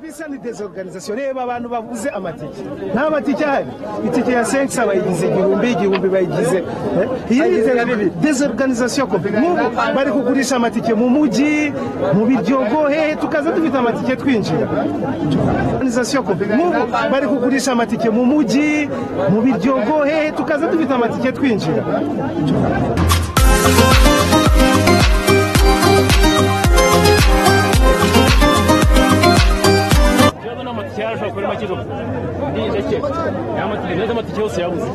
isa ni desorganisation reba abantu bavuze amatike nta matike ahari itike ya senkisa bayigize igihumbi igihumbi bayigize eh? iyi ni desorganisation kope nk'ubu bari kugurisha amatike mu mujyi mu biryogo hehe tukaza dufite amatike twinjira organisation kope nk'ubu bari kugurisha amatike mu mujyi mu biryogo hehe tukaza dufite amatike twinjira kibazo ni amatike yarashobora kuba ari make zo ni ndetse amatike neza amatike yose yabuze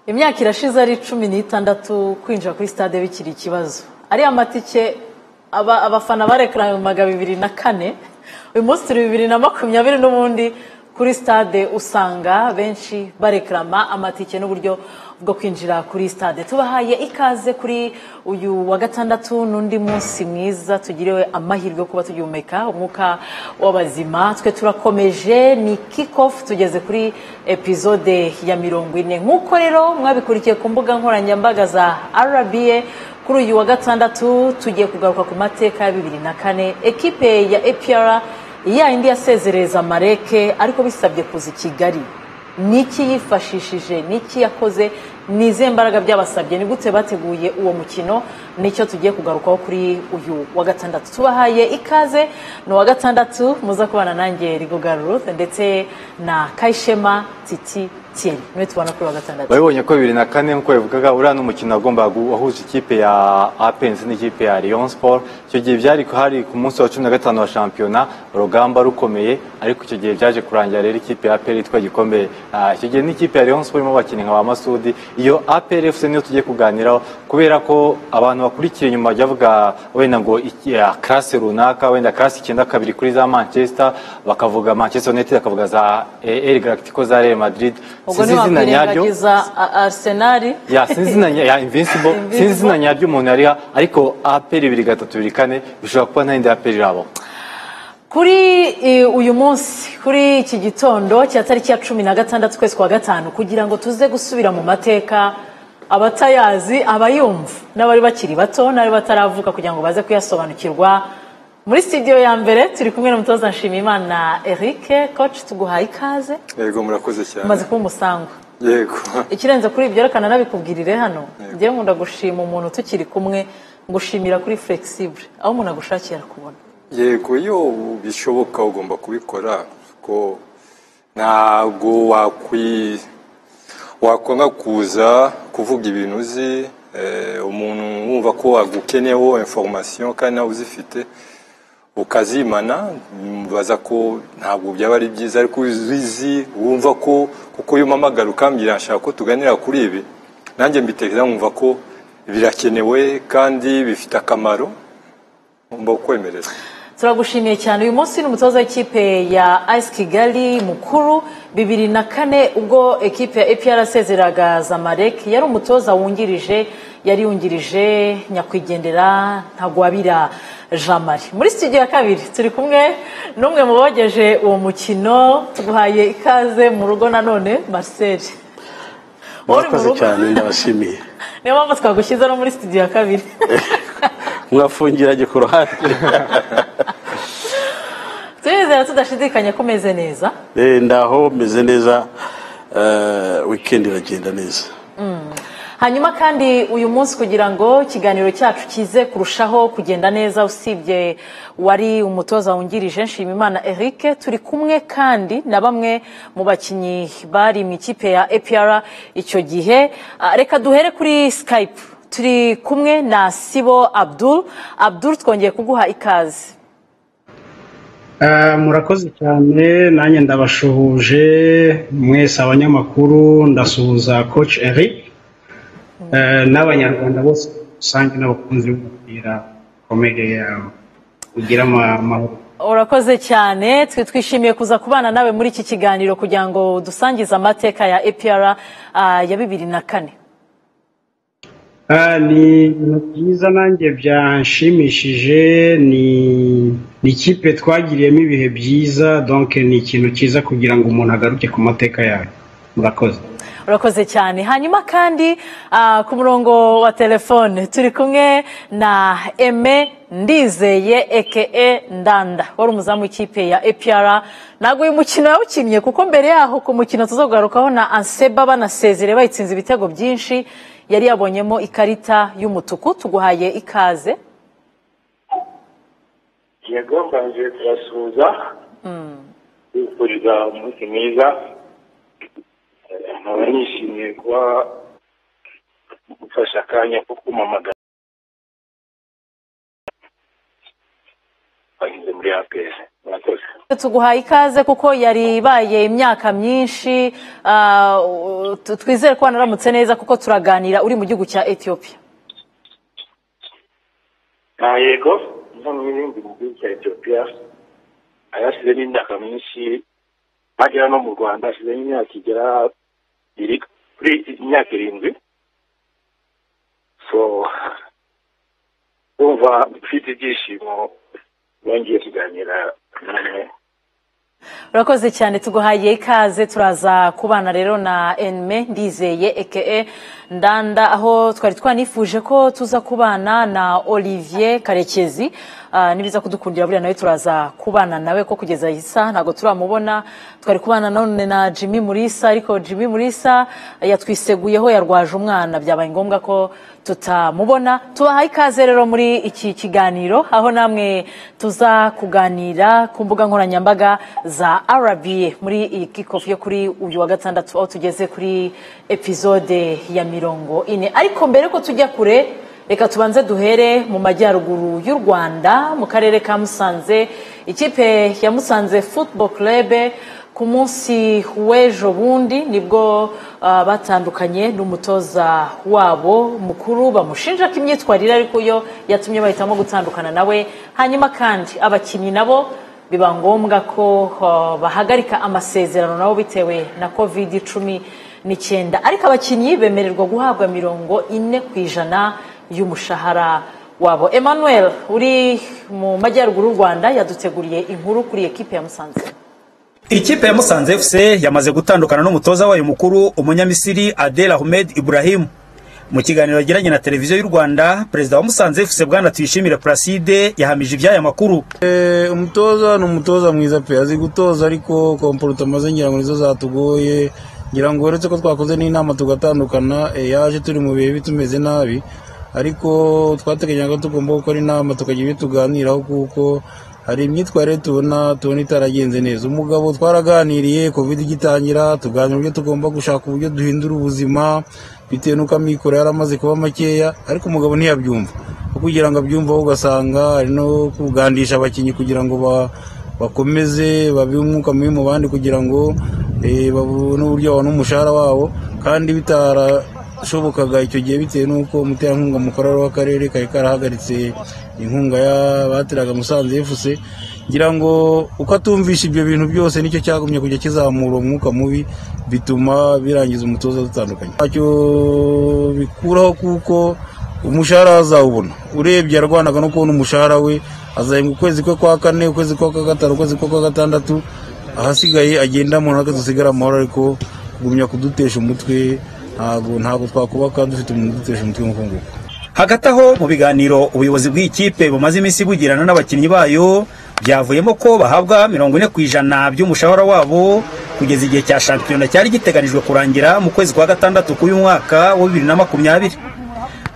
imyaka irashize ari cumi n'itandatu kwinjira kuri stade bikiri ikibazo ariya matike aba- abafana barekaramaga bibiri na kane uyu munsi turi bibiri na makumyabiri n'ubundi kuri stade usanga benshi barekarama amatike n'uburyo bwo kwinjira kuri stade tubahaye ikaze kuri uyu wa gatandatu n'undi munsi mwiza tugiriwe amahirwe yo kuba tugihumeka umwuka w'abazima twe turakomeje ni kick off tugeze kuri epizode ya mirongo ine nk'uko rero mwabikurikiye ku mbuga nkoranyambaga za rba kuri uyu wa gatandatu tugiye kugaruka ku mateka ya bibiri na kane ekipe ya APR yayindi yasezereza mareke ariko bisabye kuza i kigali niki yifashishije niki yakoze ni izihe mbaraga byabasabye ni gute bateguye uwo mukino nicyo tugiye kugarukaho kuri uyu wa gatandatu tubahaye ikaze ni uwa gatandatu muza kubana nanjye rigoga Ruth ndetse na kayishema titi tiyeni niwe tubona kuri uwa gatandatu babibonye ko bibiri na kane nk'uko bivugaga uriya n'umukino wagombaga gu- wahuza ikipe ya apensi n'ikipe ya Lyon Sport icyo gihe byari hari ku munsi wa cumi na gatanu wa shampiyona urugamba rukomeye ariko icyo gihe byaje kurangira rero ikipe ya APR yitwa gikomeye Ah, icyo gihe n'ikipe ya Lyon Sport irimo abakinnyi nka ba Masudi iyo APR FC niyo tugiye kuganiraho kubera ko abantu bakurikiye inyuma bajya bavuga wenda ngo iki- ya classe runaka wenda classe icyenda kabiri kuri za Manchester bakavuga Manchester United bakavuga za eh, El Galactico za Real Madrid ubwo Sinzi izina nyaryo ntiwakwirengagiza a- arsenali ya sinzi izina nya- ya invincible sinzi izina nyaryo umuntu yariha ariko aperi bibiri gatatu bibiri kane bishobora kuba nta yindi aperi irabaho kuri eh, uyu munsi kuri iki gitondo cya tariki ya cumi na gatandatu ukwezi kwa gatanu kugira ngo tuze gusubira mu mateka abatayazi abayumva n'abari bakiri bato n'abari bataravuka kugira ngo baze kuyasobanukirwa muri studio ya mbere turi kumwe n'umutoza nshimiyimana eric koci tuguhaye ikaze yego murakoze cyane umaze kuba umusango yego ikirenze kuri ibyo reka nanabikubwirire hano njyewe nkunda gushima umuntu tukiri kumwe ngushimira kuri flexible aho umuntu agushakiye arakubona yego iyo bishoboka ugomba kubikora ko ntabwo wakwi wakwanga kuza kuvuga ibintu uzi eh, umuntu wumva ko agukeneyeho information kandi nawe uzifite ukazimana mubaza ko ntabwo byaba ari byiza ariko iyo uzizi wumva ko kuko iyo umpamagara ukambwira nshaka ko tuganira kuri ibi nanjye mbitekereza nkumva ko birakenewe kandi bifite akamaro ngomba kukwemerera turagushimiye cyane uyu munsi ni umutoza w'ikipe ya ayisi kigali mukuru bibiri na kane ubwo ekipe ya epr asezeraga zamarek yari umutoza wungirije yari yungirije nyakwigendera ntagwabira jean marie muri studio ya kabiri turi kumwe n'umwe mu bogeje uwo mukino tuguhaye ikaze mu rugo nanone marcel Wowe uri mu murakoze rugo? cyane ndabashimiye niyo mpamvu twagushyize no muri studio ya kabiri mwafungiranye ku ruhande turizera tudashidikanya ko umeze neza Eh, ndaho meze neza eh, weekend iragenda neza hanyuma kandi uyu munsi kugira ngo ikiganiro cyacu kize kurushaho kugenda neza usibye wari umutoza wungirije nshimimana eric turi kumwe kandi na bamwe mu bakinnyi bari mu ikipe ya apr icyo gihe Ah, reka duhere kuri skype turi kumwe na sibo abdul abdul twongeye kuguha ikaze Eh, murakoze cyane nanjye ndabashuhuje mwese abanyamakuru ndasuhuza coach eric eh, n'abanyarwanda bose rusange n'abakunzi b'umupira komere yawe ugira ama- amahoro urakoze cyane twe twishimiye kuza kubana nawe muri iki kiganiro kugira ngo dusangize amateka ya apr ah, ya bibiri na kane Ah, ni ibintu byiza nanjye byanshimishije ni ni ikipe twagiriyemo ibihe byiza donc ni ikintu cyiza kugira ngo umuntu agaruke ku mateka yayo murakoze urakoze cyane hanyuma kandi ah, ku murongo wa telefone turi kumwe na eme ndizeye eke ndanda wari umuzamu w'ikipe ya epr ntabwo uyu mukino yawukinnye kuko mbere yaho ku mukino tuzagugarukaho na anseba banasezere bayitsinze ibitego byinshi yari yabonyemo ikarita y'umutuku tuguhaye ikaze yego mbanje turasuhuza bifuriza umunsi mwiza nkaba nishimiye kuba gufasha akanya ko kumamagara bageze muri apr murakoze tuguhaye ikaze kuko yari ibaye imyaka myinshi ah, u- tu- twizere ko wanaramutse neza kuko turaganira uri mu gihugu cya etiyopiya nta yego no mu bindi mu gihugu cya etiyopiya ayashyizemo imyaka myinshi agera no mu rwanda ashyizemo imyaka igera iri kuri imyaka irindwi so kumva mfite ibyishimo bongeye kuganira namwe urakoze cyane tuguhaye ikaze turaza kubana rero na enme ndizeye eke ndanda aho twari twanifuje ko tuza kubana na olivier karekezi Ah, nibiza kudukundira buriya nawe turaza kubana nawe ko kugeza iyi saha ntabwo turamubona twari kubana none na jimmy murisa ariko jimmy murisa yatwiseguyeho yarwaje umwana byabaye ngombwa ko tutamubona tubahaye ikaze rero muri iki kiganiro aho namwe tuza kuganira ku mbuga nkoranyambaga za rba muri iyi kikofu yo kuri uyu wa gatandatu aho tugeze kuri epizode ya mirongo ine ariko mbere ko tujya kure reka tubanze duhere mu majyaruguru y'u rwanda mu karere ka musanze ikipe ya musanze football club ku munsi w'ejo bundi nibwo ah, batandukanye n'umutoza wabo mukuru bamushinja ko imyitwarire ariko yo yatumye bahitamo gutandukana nawe hanyuma kandi abakinnyi nabo biba ngombwa ko ah, bahagarika amasezerano nabo bitewe na covid cumi n'icyenda ariko abakinnyi bemererwa guhabwa mirongo ine ku ijana y'umushahara wabo emmanuel uri mu majyaruguru y'u rwanda yaduteguriye inkuru kuri ekipe ya musanze Ikipe ya Musanze FC yamaze gutandukana n'umutoza wayo mukuru Umunyamisiri Adel Ahmed Ibrahim. Mu kiganiro yagiranye na televiziyo y'u Rwanda, perezida wa Musanze FC bwana Tuyishimire Placide yahamije iby'aya makuru. umutoza ni umutoza mwiza pe azi gutoza ariko komporutoma ze ngira ngo nizo zatugoye ngira ngo uretse ko twakoze n'inama tugatandukana eh, yaje turi mu bihe bitumeze nabi ariko twateganyaga ko tugomba gukora inama tukagira ibyo tuganiraho kuko hari imyitwarire tubona tubona itaragenze neza umugabo twaraganiriye covid igitangira tuganira uburyo tugomba gushaka uburyo duhindura ubuzima bitewe n'uko amikoro yari amaze kuba makeya ariko umugabo ntiyabyumva kugira ngo abyumve aho ugasanga ari no kugandisha abakinnyi kugira ngo ba- bakomeze babihe umwuka mubi mu bandi kugira ngo eh, babone uburyo babona umushahara wabo kandi bitarashobokaga icyo gihe bitewe n'uko umuterankunga mukuru w'akarere kari karahagaritse inkunga ya- bateraga musanze efuse ngira ngo uko atumvisha ibyo bintu byose nicyo cyagumye kujya kizamura umwuka mubi bituma birangiza umutoza dutandukanye ntacyo bikuraho kuko umushahara azawubona urebye yarwanaga no kubona umushahara we azahembwa ukwezi kwe kwa kane ukwezi kwe kwa gatanu ukwezi kwe kwa gatandatu ahasigaye agenda mu ntaka dusigara amahoro ariko kugumya kudutesha umutwe ntabwo ntabwo twakubaka dufite umuntu udutesha umutwe nk'uko nguko Hagati aho mu biganiro ubuyobozi bw'ikipe bumaze iminsi bugirana n'abakinnyi bayo byavuyemo ko bahabwa mirongo ine ku ijana by'umushahara wabo kugeza igihe cya shampiyona cyari giteganijwe kurangira mu kwezi kwa gatandatu k'uyu mwaka wa bibiri na makumyabiri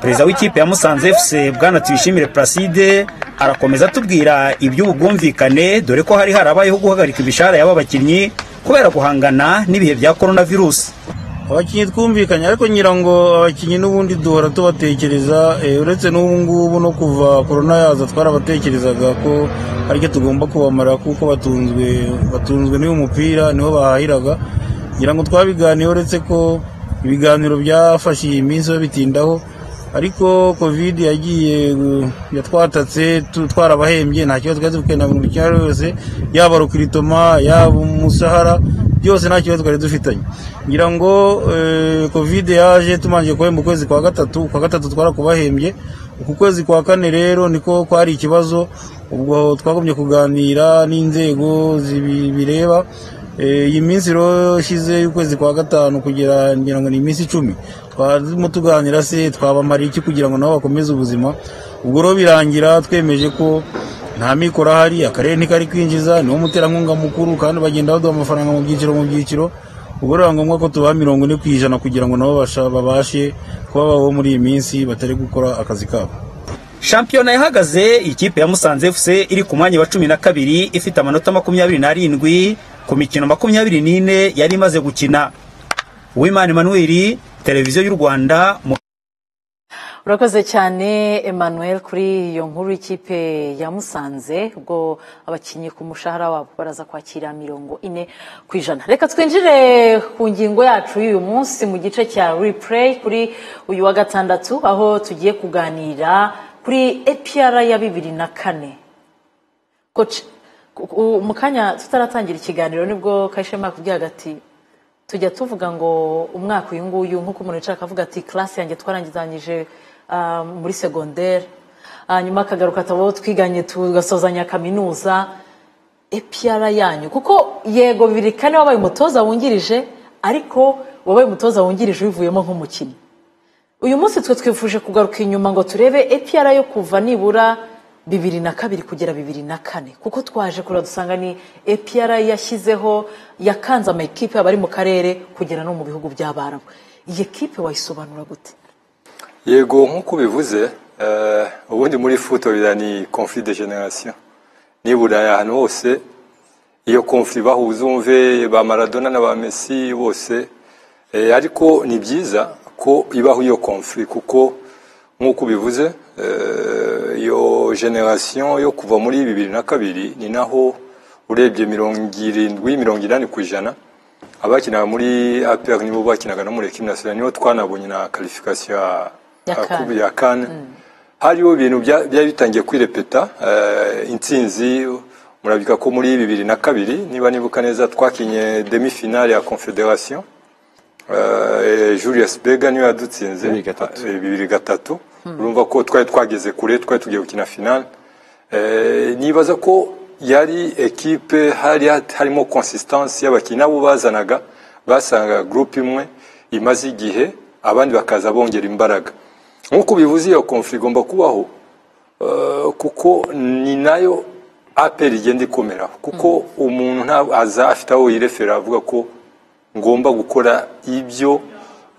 perezida w'ikipe ya musanze fc bwana tuyishimire placide arakomeza atubwira iby'ubwumvikane dore ko hari harabayeho guhagarika imishahara y'aba bakinnyi kubera guhangana n'ibihe bya korona virusi abakinnyi twumvikanye ariko ngira ngo abakinnyi n'ubundi duhora tubatekereza eh, uretse n'ubu ngubu no kuva korona yaza twarabatekerezaga ko aricyo tugomba kubamara kuko batunzwe batunzwe n'uyu mupira niho bahahiraga ngira ngo twabiganiye uretse ko ibiganiro byafashe iyi minsi babitindaho ariko covid yagiye gu- yatwatatse tu- twarabahembye nta kibazo twari dufite na buri kimwe cyose yaba rukiritoma yaba umushahara byose nta kibazo twari dufitanye ngira ngo eh, covid yaje tumanjije kuhemba ukwezi kwa gatatu kwa gatatu twarakubahembye uku kwezi kwa kane rero niko kwari ikibazo ubwo twagumye kuganira n'inzego zibi- bireba Eh, iyi minsi rero ishize y'ukwezi kwa gatanu kugera ngira ngo ni iminsi icumi twarimo tuganira se twabamara iki kugira ngo nabo bakomeze ubuzima ubwo rero birangira twemeje ko nta mikoro ahari akarere ntikari kwinjiza niwo muterankunga mukuru kandi bagenda baduha amafaranga mu byiciro mu byiciro ubwo rero biba ngombwa ko tubaha mirongo ine ku ijana kugira ngo nabo basha- babashe kuba babaho muri iyi minsi batari gukora akazi kabo shampiyona yahagaze ikipe ya musanze fc iri ku mwanya wa cumi na kabiri ifite amanota makumyabiri n'arindwi ku mikino makumyabiri n'ine yari imaze gukina uwimana emanuweli televiziyo y'u rwanda mu urakoze cyane emmanuel kuri iyo nkuru y'ikipe ya musanze ubwo abakinnyi ku mushahara wabo baraza kwakira mirongo ine ku ijana reka twinjire ku ngingo yacu y'uyu munsi mu gice cya replay kuri uyu wa gatandatu aho tugiye kuganira kuri epr ya bibiri na kane Coach, ku- ku- mu kanya tutaratangira ikiganiro nibwo kayishema yakubwiye hagati tujya tuvuga ngo umwaka uyu nguyu nk'uko umuntu yicara akavuga ati classe yanjye twarangizanyije ah, muri segondere hanyuma akagaruka atabo twiganye tugasozanya kaminuza epiyara yanyu kuko yego bibiri kane wabaye umutoza wungirije ariko wabaye umutoza wungirije ubivuyemo nk'umukinnyi uyu munsi twe twifuje kugaruka inyuma ngo turebe epiyara yo kuva nibura bibiri na kabiri kugera bibiri na kane kuko twaje kureba dusanga ni epiyara yashyizeho yakanze amakipe abari mu karere kugera no mu bihugu by'abarabu iyi kipe wayisobanura gute yego nk'uko ubivuze eh, ubundi muri futorira ni conflit de generation nibura ahantu hose iyo conflit bahuza umve ba maradona na ba messi bose eh, ariko ni byiza ko ibaho iyo conflit kuko nk'uko ubivuze eh, iyo generation yo kuva muri bibiri na kabiri ni naho urebye mirongo irindwi mirongo inani ku ijana abakinaga muri APR nibo bakinaga no muri ekipe nationale nibo twanabonye na qualification ya- Ya ya CAN. kubi ya kane hariho ibintu bya- byari bitangiye kwirepeta eh, intsinzi murabika ko muri bibiri na kabiri niba nibuka neza twakinye demi finale ya confederation Eh, Julius Bega niwe yadutsinze Eh, bibiri gatatu urumva ko twari twageze kure twari tugiye gukina finale Eh, nibaza ko yari ekipe hari harimo consistance y'abakinnyi nabo bazanaga basangaga groupe imwe imaze igihe abandi bakaza bongera imbaraga nk'uko bivuze iyo conflict igomba kubaho eh, kuko ni nayo aperi igenda ikomeraho kuko umuntu nta- aza afite aho yirefera avuga ko ngomba gukora ibyo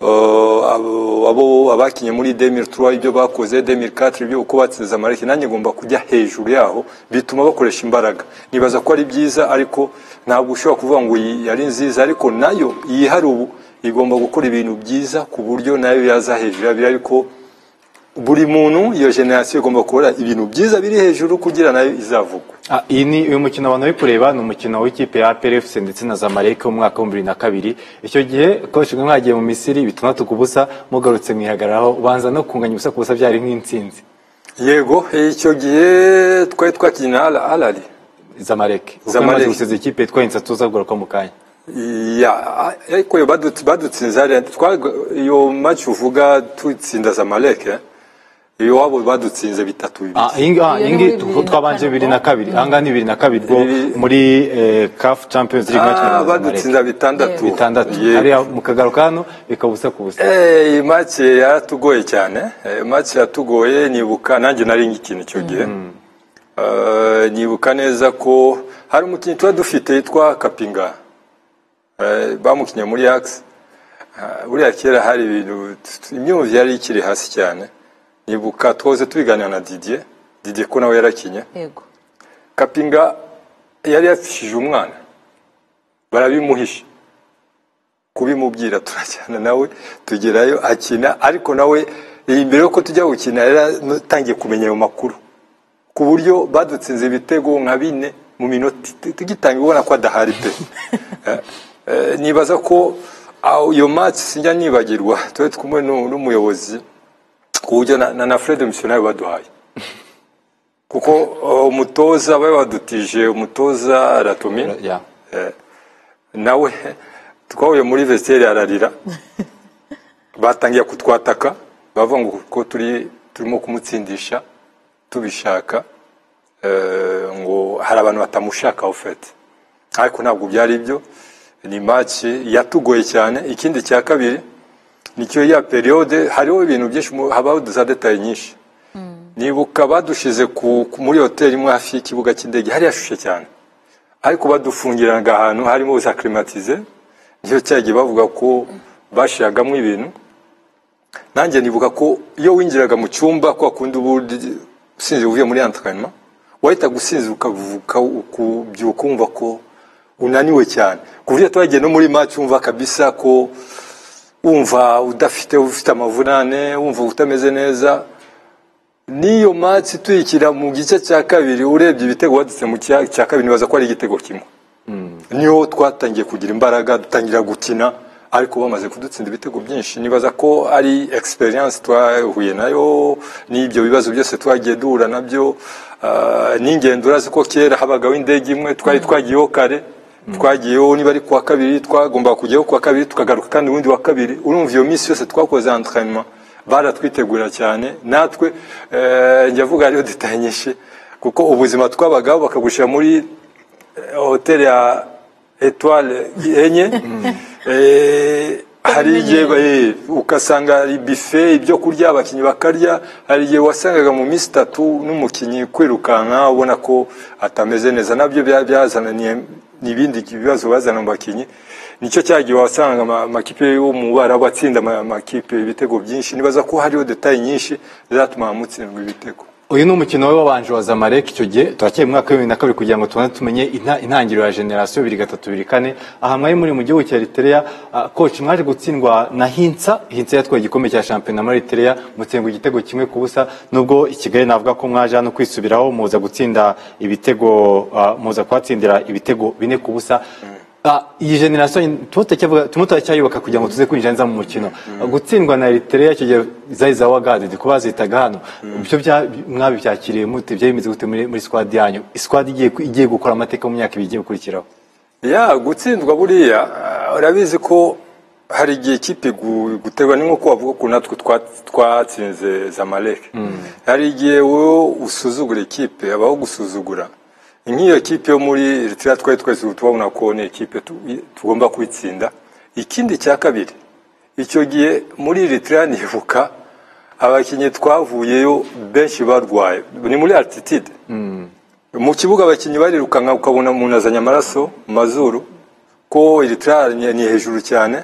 eh, abo abo- abakinye muri 2003 ibyo bakoze 2004 ibyo uko batsinze amareke nanjye ngomba kujya hejuru yaho bituma bakoresha imbaraga nibaza ko ari byiza ariko ntabwo ushobora kuvuga ngo iyi yari nziza ariko nayo yihari ubu igomba gukora ibintu byiza ku buryo nayo yaza hejuru yabiri ariko buri muntu iyo generasiyo igomba gukora ibintu byiza biri hejuru kugira nayo izavugwa Ah, iyi ni uyu mukino abantu bari kureba ni umukino w'ikipe ya APR FC ndetse na Zamalek wo mu mwaka w'ibihumbi bibiri na kabiri icyo gihe coach mwe mwagiye mu Misiri bitandatu ku busa mugarutse mwihagararaho banza no kunganya ubusa ku busa byari nk'intsinzi yego eh, icyo gihe twari twakinnye na Al- alali Zamalek uko Zamalek. yamaze gusiza ikipe twahindutse tuzagaruka mu kanya Ya, ariko iyo badutse- badutsinze hariya twa- iyo match uvuga tutsinda Zamalek eh, iyo wabo badutsinze bitatu bibiri Ah, iyi ngi- ah, iyi ngiyi tu- twabanje bibiri na kabiri ahangaha ni bibiri na kabiri bwo muri eh, CAF Champions League match na Ah, Zamalek. badutsinda bitandatu bitandatu Yego. hariya mukagaruka hano bikabusa ku busa Eh, iyi match yaratugoye cyane Eh, match yatugoye nibuka nanjye nari ngikina icyo gihe Eh, nibuka neza ko hari umukinnyi tuba dufite yitwa kapinga Eh, bamukinnye muri ax buriya kera hari ibintu imyumvire yari ikiri hasi cyane nibuka twoze tubiganira na didier didier ko nawe yarakinye yego kapinga yari yafishije umwana barabimuhisha kubimubwira turajyana nawe tugerayo akina ariko nawe iyi mbere yuko tujya gukina yaratangiye kumenya ayo makuru ku buryo badutsinze ibitego nka bine mu minota it- tugitangira ubona ko adahari pe Eh, eh, nibaza ko aho iyo match sinjya nibagirwa twe kumwe n'u- n'umuyobozi ku buryo na, na, na Fred Missionaire baduhaye kuko uh, umutoza bari badutije umutoza Ratomir nawe twahuye muri vesiteri ararira batangiye kutwataka bavuga ngo kuko turi turimo kumutsindisha tubishaka eh, ngo hari abantu batamushaka ofete ariko ntabwo byari ibyo ni maci yatugoye cyane ikindi cya kabiri nicyo ya periode hariho ibintu byinshi mu- habaho za detaye nyinshi nibuka badushize ku, ku- muri hoteli imwe hafi y'ikibuga cy'indege hari hashushe cyane ariko badufungiranaga ahantu harimo za climatize nicyo cyagiye bavuga ko bashiragamo ibintu nanjye nibuka ko iyo winjiraga mu cyumba kwa kundi ubundi usinzira uvuye muri entraînement wahita gusinzira ukavuka ukubyuka wumva ko unaniwe cyane ku buryo twagiye no muri match wumva kabisa ko wumva udafite ufite amavunane wumva utameze neza n'iyo match tuyikira mu gice cya kabiri urebye ibitego wadutse mu cya cya kabiri nibaza ko ari igitego kimwe niho twatangiye kugira imbaraga dutangira gukina ariko bamaze kudutsinda ibitego byinshi nibaza ko ari experience twahuye nayo n'ibyo bibazo byose twagiye duhura nabyo ah, n'ingendo urazi ko kera habagaho indege imwe twari twagiyeho kare twagiyeho niba ari kuwa kabiri twagombaga kujyaho kuwa kabiri tukagaruka kandi ubundi wa kabiri urumva iyo minsi yose twakoze entraînement baratwitegura cyane natwe eh, njya avuga ariyo detaye nyinshi kuko ubuzima twabagaho bakagushyira muri hoteli ya etwale enye Eh, hari igihe eh, ugasanga ari bife ibyo kurya abakinnyi bakarya hari igihe wasangaga mu minsi itatu n'umukinnyi kwirukanka ubona ko atameze neza nabyo bya- byazananiye n'ibindi bibazo bazana mu bakinnyi nicyo cyagiye wasangaga ama- amakipe yo mu barabu atsinda ama- amakipe ibitego byinshi nibaza ko hariho detaye nyinshi zizatuma mutsindwa ibitego uyu ni umukino we wabanje wa zamalek icyo gihe turakeye mu mwaka wa bibiri na kabiri kugira ngo tubone tumenye inta- intangiriro ya generasiyo bibiri gatatu bibiri kane aha mwari muri mu gihugu cya eritereya koci mwaje gutsindwa na hinsa hinsa yatwaye igikombe cya shampiyona muri eritereya mutsindwa igitego kimwe ku busa nubwo i kigali navuga ko mwaje hano kwisubiraho muza gutsinda ibitego ah, muza kuhatsindira ibitego bine ku busa Ah, iyi generasiyo tumwe turacyayubaka kugira ngo tuze kwinjira neza mu mukino Ah, gutsindwa na eritereya icyo gihe zari za wagadi ndi kubazitaga hano ibyo bya- mwabibyakiriye mute byari bimeze gute muri muri sikwadi yanyu sikwadi igiye ku- igiye gukora amateka mu myaka ibiri igiye gukurikiraho ya gutsindwa buriya ah, urabizi ko hari igihe ikipe gu- guterwa ni nkuko wavuga ukuntu natwe twa- twatsinze zamalek hari igihe wowe usuzugura ikipe habaho gusuzugura nk'iyo kipe yo muri eritrea twari twese tubona ko ni ikipe tu- tugomba kwitsinda ikindi cya kabiri icyo gihe muri eritrea nibuka abakinnyi twavuyeyo benshi barwaye ni muri altitude mu kibuga abakinnyi barirukanka ukabona umuntu azanye amaraso mu mazuru ko eritrea ni ni hejuru cyane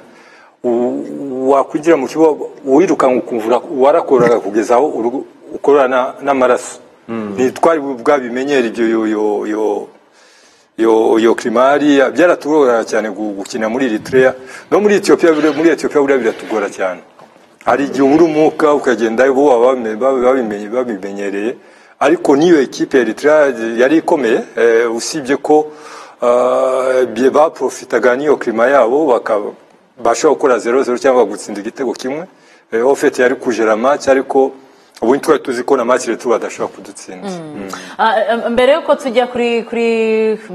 U- wakwinjira mu kibuga wirukanka ukumvura warakoraga kugeza aho urugu- ukorora na- n'amaraso ntitwari bwabimenyere ibyo yo- yo- yo- yo yo climari byaratugora cyane gu- gukina muri eritrea no muri etiyopiya buriya- muri etiyopiya buriya biratugora cyane hari igihe ubura umwuka ukagenda bo baba bame- baba babimenye- babimenyereye ariko n'iyo ekipe ya eritrea yari ikomeye eh, usibye ko ah, bye- baprofitaga n'iyo klima yabo baka- bashobora gukora zero zero cyangwa gutsinda igitego kimwe Eh, ofete yari kujera match ariko ubundi twari tuzi ko na match eritrea badashobora kudutsinda Ah, em- mbere yuko tujya kuri kuri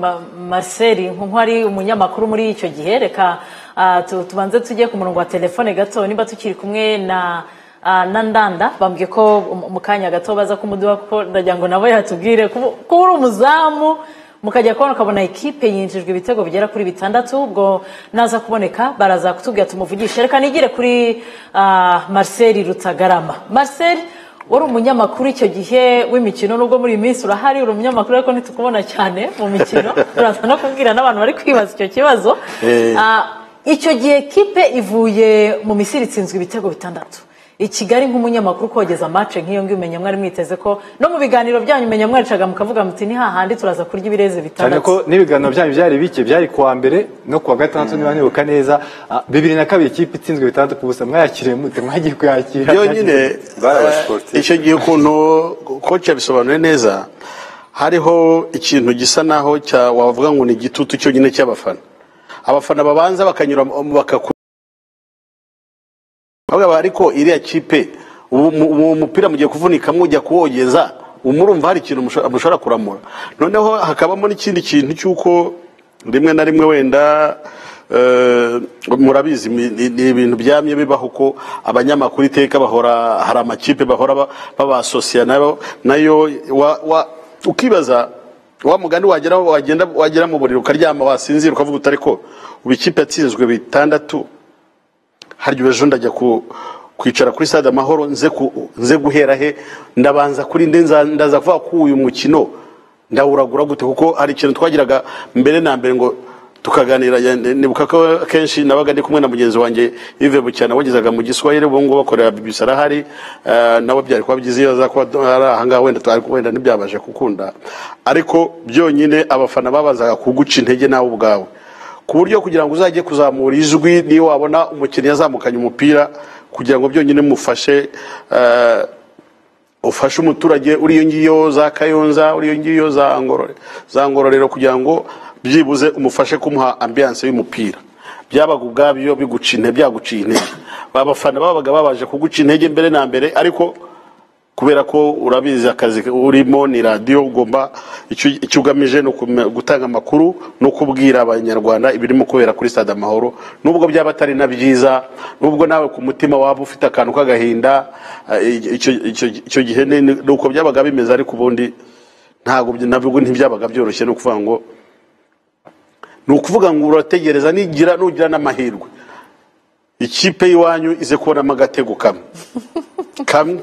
Ma- marcel nkuko ari umunyamakuru muri icyo gihe reka ah, tu- tubanze tujye ku murongo wa telefone gato niba tukiri kumwe na ah, na ndanda bambwiye ko mu- mu kanya gato baza kumuduha kuko ndagira ngo nabo yatubwire kuba kuba uri umuzamu mukajya kubona ukabona ekipe yinjijwe ibitego bigera kuri bitandatu ubwo naza kuboneka baraza kutubwira tumuvugishe reka nigire kuri ah, marcel rutagarama marcel wari umunyamakuru icyo gihe w'imikino nubwo muri iyi minsi urahari uri umunyamakuru ariko ntitukubona cyane mu mikino turaza no kubwira n'abantu bari kwibaza icyo kibazo Eh. Ah, icyo gihe kipe ivuye mu misiri itsinzwe ibitego bitandatu i kigali nk'umunyamakuru kogeza mace nk'iyo ngiyo umenya mwari mwiteze ko no mu biganiro byanyu umenya mwaricaga mukavuga muti ni hahandi turaza kurya ibirezi cyane bitandatu ko n'ibiganiro byanyu byari bike byari kuwa mbere no kuwa gatandatu niba nibuka neza Ah, bibiri na kabiri ikipe itsinzwe bitandatu ku busa mwayakiriye mute mwagiye kuyakira byonyine eh, icyo gihe ukuntu koci yabisobanuye neza hariho ikintu gisa naho cya- wavuga ngo ni igitutu cyonyine cy'abafana abafana babanza bakanyura bakakura ariko iriya kipe uwo mu- uwo mupira mugiye kuvunikamo ujya kuwogeza umurumva hari ikintu musho- mushobora kuramura noneho hakabamo n'ikindi kintu cy'uko rimwe na rimwe wenda eh, murabizi ni ni ibintu byamye bibaho uko abanyamakuru iteka bahora hari amakipe bahora ba- babasosiya nayo nayo wa- wa- ukibaza wa mugani wagera wagenda wagera mu buriri ukaryama wasinzira ukavuga uti ariko ubu ikipe yatsinzwe bitandatu harya ejo ndajya ku kwicara kuri stade amahoro nze ku- nze guhera he ndabanza kuri nde nza- ndaza kuvuga ko uyu mukino ndawuragura gute kuko hari ikintu twagiraga mbere na mbere ngo tukaganira ya- nibuka ko kenshi nabaga ndi kumwe na mugenzi wanjye Yves Bucyana wagezaga mu Giswahili ubu ngubu bakorera BBC arahari eh, nawe byari kuba byiza iyo aza kuba ari aha ngaha wenda twari wenda ntibyabashe gukunda ariko byonyine abafana babazaga kuguca intege nawe ubwawe ku buryo kugira ngo uzajye kuzamura ijwi niyo wabona umukinnyi yazamukanye umupira kugira ngo byonyine mufashe eh, ufashe umuturage uriyo ngiyo za kayonza uriyo ngiyo za Ngorore- za ngororero kugira ngo byibuze umufashe kumuha ambiyanse y'umupira byabaga ubwabyo biguca intege byaguciye intege abafana babaga babaje kuguca intege mbere na mbere ariko kubera ko urabizi akazi urimo ni radiyo ugomba icyo icyo ugamije ni ukume- gutanga amakuru no kubwira abanyarwanda ibirimo kubera kuri stade amahoro nubwo byaba atari na byiza nubwo nawe ku mutima waba ufite akantu k'agahinda eh, icyo icyo- icyo gihe ni ni uko byabaga bimeze ariko ubundi ntabwo byi- nabwo ntibyabaga byoroshye ni ukuvuga ngo ni ukuvuga ngo urategereza nigira nugira n'amahirwe ikipe y'iwanyu ize kubonamo agatego kamwe kamwe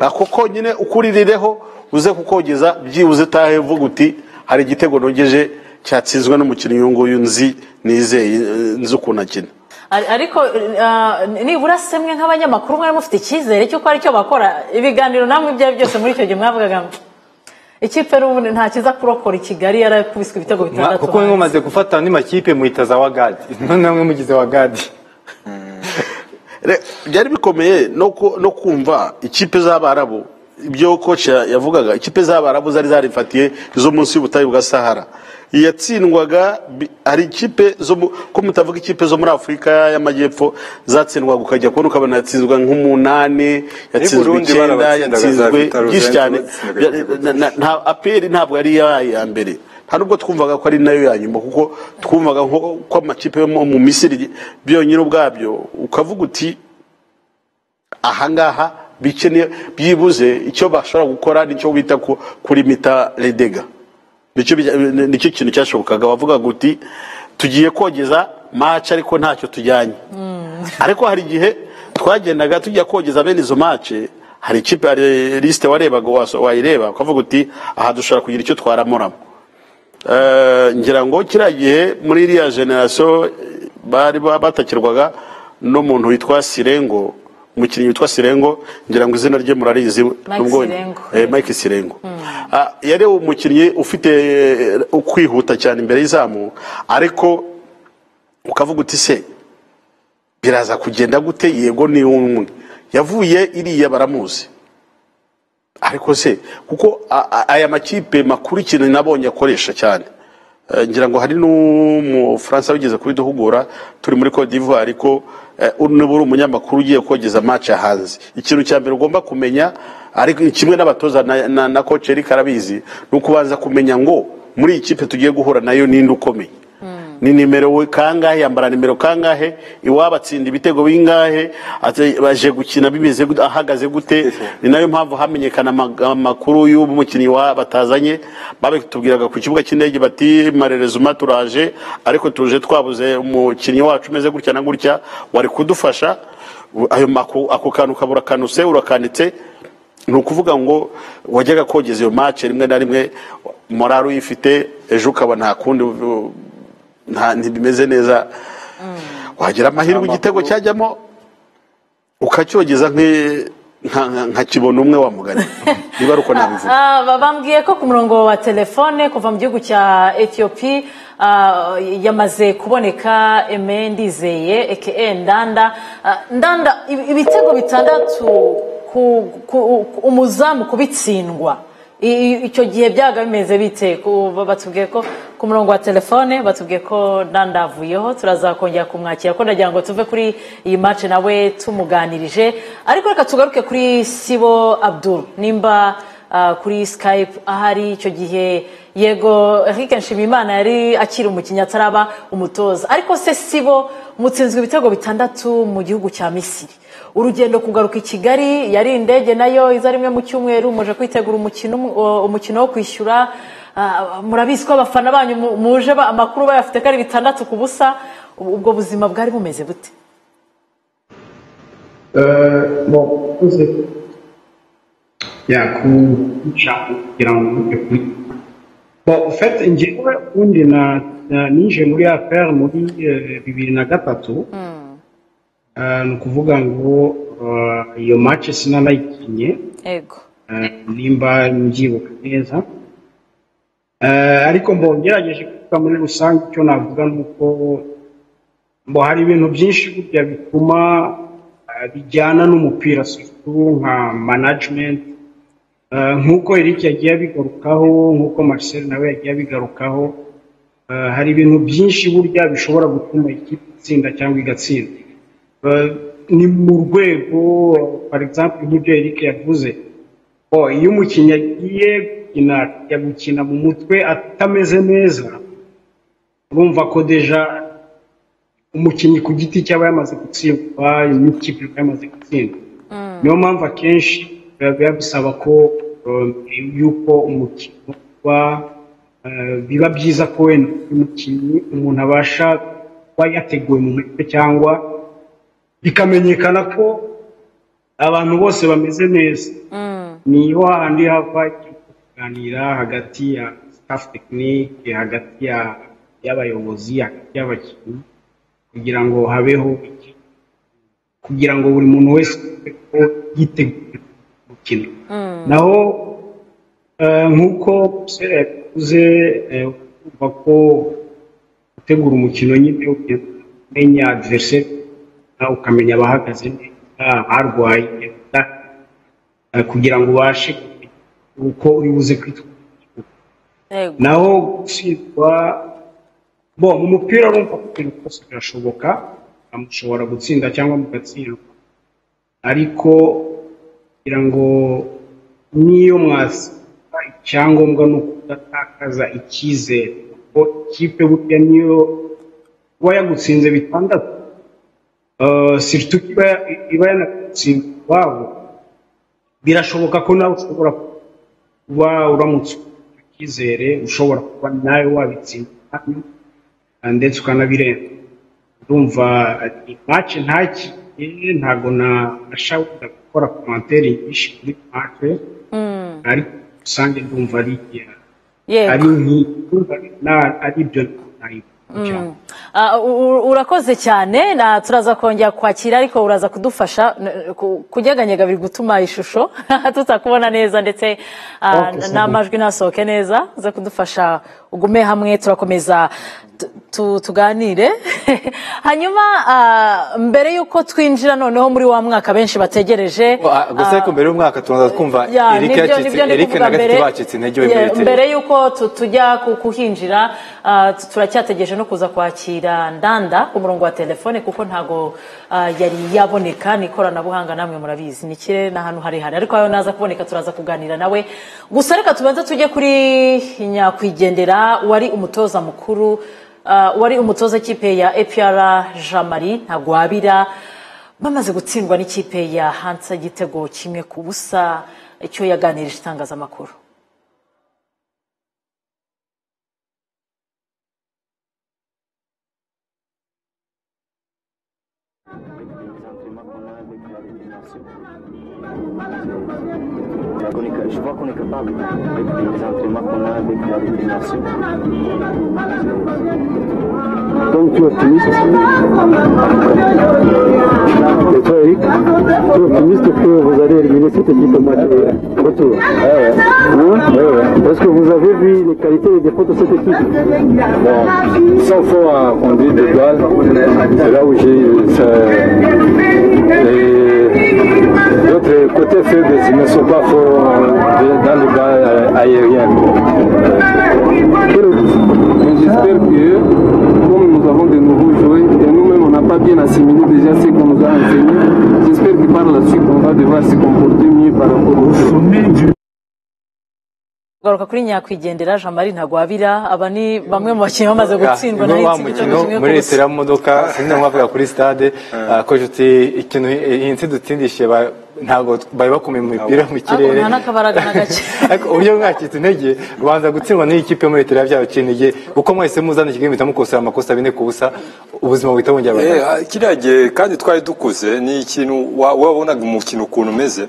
ako konyine ukuririreho uze kukogeza byibuze utahe uvuga uti hari igitego nogeje cyatsinzwe n'umukinnyi uyu nguyu nzi nizeye eh, nzi ukuntu akina Ari- ariko ah, nibura semwe nk'abanyamakuru mwari mufite icyizere cy'uko ari cyo bakora ibiganiro namwe ibyo ari byo byose muri icyo gihe mwavugaga ngo, ikipe n'ubundi nta kiza kurokora i kigali yarakubiswe ibitego Mwa- bitandatu kuko mwe mumaze gufata andi makipe muhita za wagadi none mwe mugize wagadi Re- byari bikomeye no ku- no kumva ikipe z'abarabu ibyo koci ya- yavugaga ikipe z'abarabu zari zarifatiye zo munsi y'ubutayu bwa sahara yatsindwaga bi- hari ikipe zo mu- ko mutavuga ikipe zo muri afurika y'amajyepfo zatsindwaga ukajya kubona ukabona yatsinzwe nk'umunani yatsinzwe Burundi icyenda barabashindaga za yatsinzwe Vital'o byinshi Zenzo cyane batsindaga Ya- igitego na- na- nta aperi ntabwo yari yabaye iya mbere nta nubwo twumvaga ko ari nayo ya nyuma kuko twumvaga nko ko amakipe yo mu- mu misiri byonyine ubwabyo ukavuga uti ahangaha bikeneye byibuze icyo bashobora gukora nicyo bita ku- kuri mita redega nicyo bija- ni- nicyo kintu cyashobokaga wavuga uti tugiye kogeza maci ariko ntacyo tujyanye ariko hari igihe twagendaga tujya kogeza bene izo maci hari ikipe hari lisite warebaga waso- wayireba ukavuga uti aha dushobora kugira icyo twaramuramo Eh, ngira ngo kiriya gihe muri iriya generasiyo bari ba- batakirwaga n'umuntu witwa sirengo umukinnyi witwa sirengo ngira ngo izina rye murarizi nubwo- Sirengo. eh, mike sirengo Ah, yari umukinnyi ufite eh, kwihuta cyane imbere y'izamu ariko ukavuga uti se biraza kugenda gute yego ni umwe yavuye iriya baramuzi ariko se kuko a- a- aya makipe makuru ikintu nabonye akoresha cyane Eh, ngira ngo hari n'umufaransa wigeze kubiduhugura turi muri Cote d'Ivoire ariko nibura umunyamakuru ugiye kogeza match hanze ikintu cya mbere ugomba kumenya ariko kimwe n'abatoza na, na, na coach Eric arabizi ni ukubanza kumenya ngo muri iyi kipe tugiye guhura nayo ninde ukomeye ni nimero we kangahe yambara nimero kangahe iwabo atsinda ibitego bingahe ate- baje gukina bimeze gute, ahagaze gute ni nayo mpamvu hamenyekana ama- amakuru y'ubu mukinnyi wa batazanye babitubwiraga ku kibuga cy'indege bati marerezuma turaje ariko tuje twabuze umukinnyi wacu umeze gutya na gutya wari kudufasha U- ayo maku- ako kantu ukabura kanuse urakanditse ni ukuvuga ngo wajyaga kogeza iyo mace rimwe na rimwe morari uyifite ejo ukaba nta kundi u- nta ntibimeze neza wagira amahirwe igitego cyajyamo ukacyogeza nk'e- nka- nka- nka kibona umwe wa mugani niba ari uko nabivuga Ah, ba- bambwiye ko ku murongo wa telefone kuva mu gihugu cya etiyopi ah, yamaze kuboneka eme ndizeye eke ndanda Ah, ndanda ibi- ibitego bitandatu ku, ku, ku- umuzamu kubitsindwa I- i- icyo gihe byaga bimeze bite Ku- ba- batubwiye ko ku murongo wa telefone batubwiye ko ndanda avuyeho turazakongera kumwakira ko ndagira ngo tuve kuri iyi mace nawe tumuganirije ariko reka tugaruke kuri sibo abdul nimba ah, kuri skype ahari icyo gihe yego Eric nshimiyimana yari akiri umukinnyi ataraba umutoza ariko se si bo mutsinzwe ibitego bitandatu mu gihugu cya misiri urugendo kugaruka i kigali yari indege nayo iza rimwe mu cyumweru muje kwitegura umukino umukino wo kwishyura murabizi ko abafana banyu muje amakuru bayafite ko ari bitandatu ku busa ubwo buzima bwari bumeze bute yakuca kugira ngo ujye kuri ufite ingewe ubundi ninjiye muri apr muri bibiri na gatatu ni ukuvuga ngo iyo mace sinanayikinye nimba mbyibuka neza ariko mbo ngerageje kuvuga muri rusange icyo navuga ni uko mbo hari ibintu byinshi burya bituma bijyana n'umupira nka management nk'uko Eric yagiye abigarukaho nk'uko Marcel nawe yagiye abigarukaho hari ibintu byinshi burya bishobora gutuma ikipe itsinda cyangwa igatsinda ni mu rwego for example nk'ibyo Eric yavuze iyo umukinnyi agiye gukina mu mutwe atameze neza urumva ko deja umukinnyi ku giti cye aba yamaze gutsindwa n'ikipe ikaba yamaze gutsindwa niyo mpamvu akenshi biba bisaba ko yuko umukino uba biba byiza ko wenda umukinnyi umuntu abasha kuba yateguwe mu mutwe cyangwa bikamenyekana ko abantu bose bameze neza niyo hahandi hava kuganira hagati ya staff tekinike hagati y'abayobozi hagati y'abakinnyi kugira ngo habeho kugira ngo buri muntu wese yiteguye gukina naho nk'uko sera yakuze kumva ko gutegura umukino nyine umenya adversary ukamenya abahagaze neza abarwaye kugira ngo ubashe uko uri buze kwitwara naho gutsindwa bo mu mupira urumva ko ibintu byose birashoboka mushobora gutsinda cyangwa mugatsindwa ariko kugira ngo niyo mwasaba icyangombwa ni ukudatakaza icyizere kuko ikipe burya niyo kuba yagutsinze bitandatu siritu iba yanatsinze iwabo birashoboka ko nawe ushobora kuba uramutse icyizere ushobora kuba nawe wabitsinda ndetse ukanabirenga urumva imace ntakiye ntabwo nashaka gukora komantere nyinshi kuri mace ariko rusange ndumva ari ari ari ibyo nayivuga urakoze cyane turaza kongera kwakira ariko uraza kudufasha kunyeganyega biri gutuma ishusho tutakubona neza ndetse n'amajwi ntasohoke neza uza kudufasha ugume hamwe turakomeza tuganire hanyuma mbere y'uko twinjira noneho muri wa mwaka benshi bategereje gusa ariko mbere y'umwaka tubanza twumva erike na gatatu bacitse intege we muri mbere y'uko tujya kuhinjira turacyategereje no kuza kwakira ndanda ku murongo wa telefone kuko ntabwo yari yaboneka ni ikoranabuhanga namwe murabizi ni ikirere n'ahantu harehare ariko aho naza kuboneka turaza kuganira nawe gusa reka tubanze tujye kuri nyakwigendera wari umutoza mukuru wari umutoza kipe ya epr jamari ntagwabira bamaze gutsindwa n'ikipe ya hansa igitego kimwe ku busa icyo yaganirije itangazamakuru je vois qu'on est capable. Avec les entraînements qu'on a avec la détermination. Donc tu es optimiste Et toi Eric Tu es optimiste que vous allez éliminer cette équipe au match retour Est-ce que vous avez vu les qualités et les défauts de cette équipe Bon, ils sont forts à conduire des balles. C'est là où j'ai... D'autres côtés faibles, ils ne sont pas forts dans le bas aérien. J'espère que, comme nous avons de nouveaux joueurs, et nous-mêmes on n'a pas bien assimilé déjà ce qu'on nous a enseigné, j'espère que par la suite on va devoir se comporter mieux par rapport au sommet du. garuka kuri nyakwigendera jean marie ntagwabira aba ni bamwe mu bakinnyi bamaze gutsindwa na wa hitsi igitego mukino kimwe ku muri busa litiro y'imodoka sinzi nkubavuga kuri stade ah, ko inshuti ikintu iyi ntsi dutsindishe ba- ntabwo bari bakomeye mu mipira mu ahubwo kirere nta n'akabaraga na gake ariko uburyo mwakitse intege ubanza gutsindwa n'iyi kipe yo muri litiro byabakiniye kuko mwahise muzana iki gihembo mukosa amakosa bine ku busa ubuzima buhita bongera Eh, bugana ah, kiriya gihe kandi twari dukuze ni ikintu wa- wabonaga umukino ukuntu umeze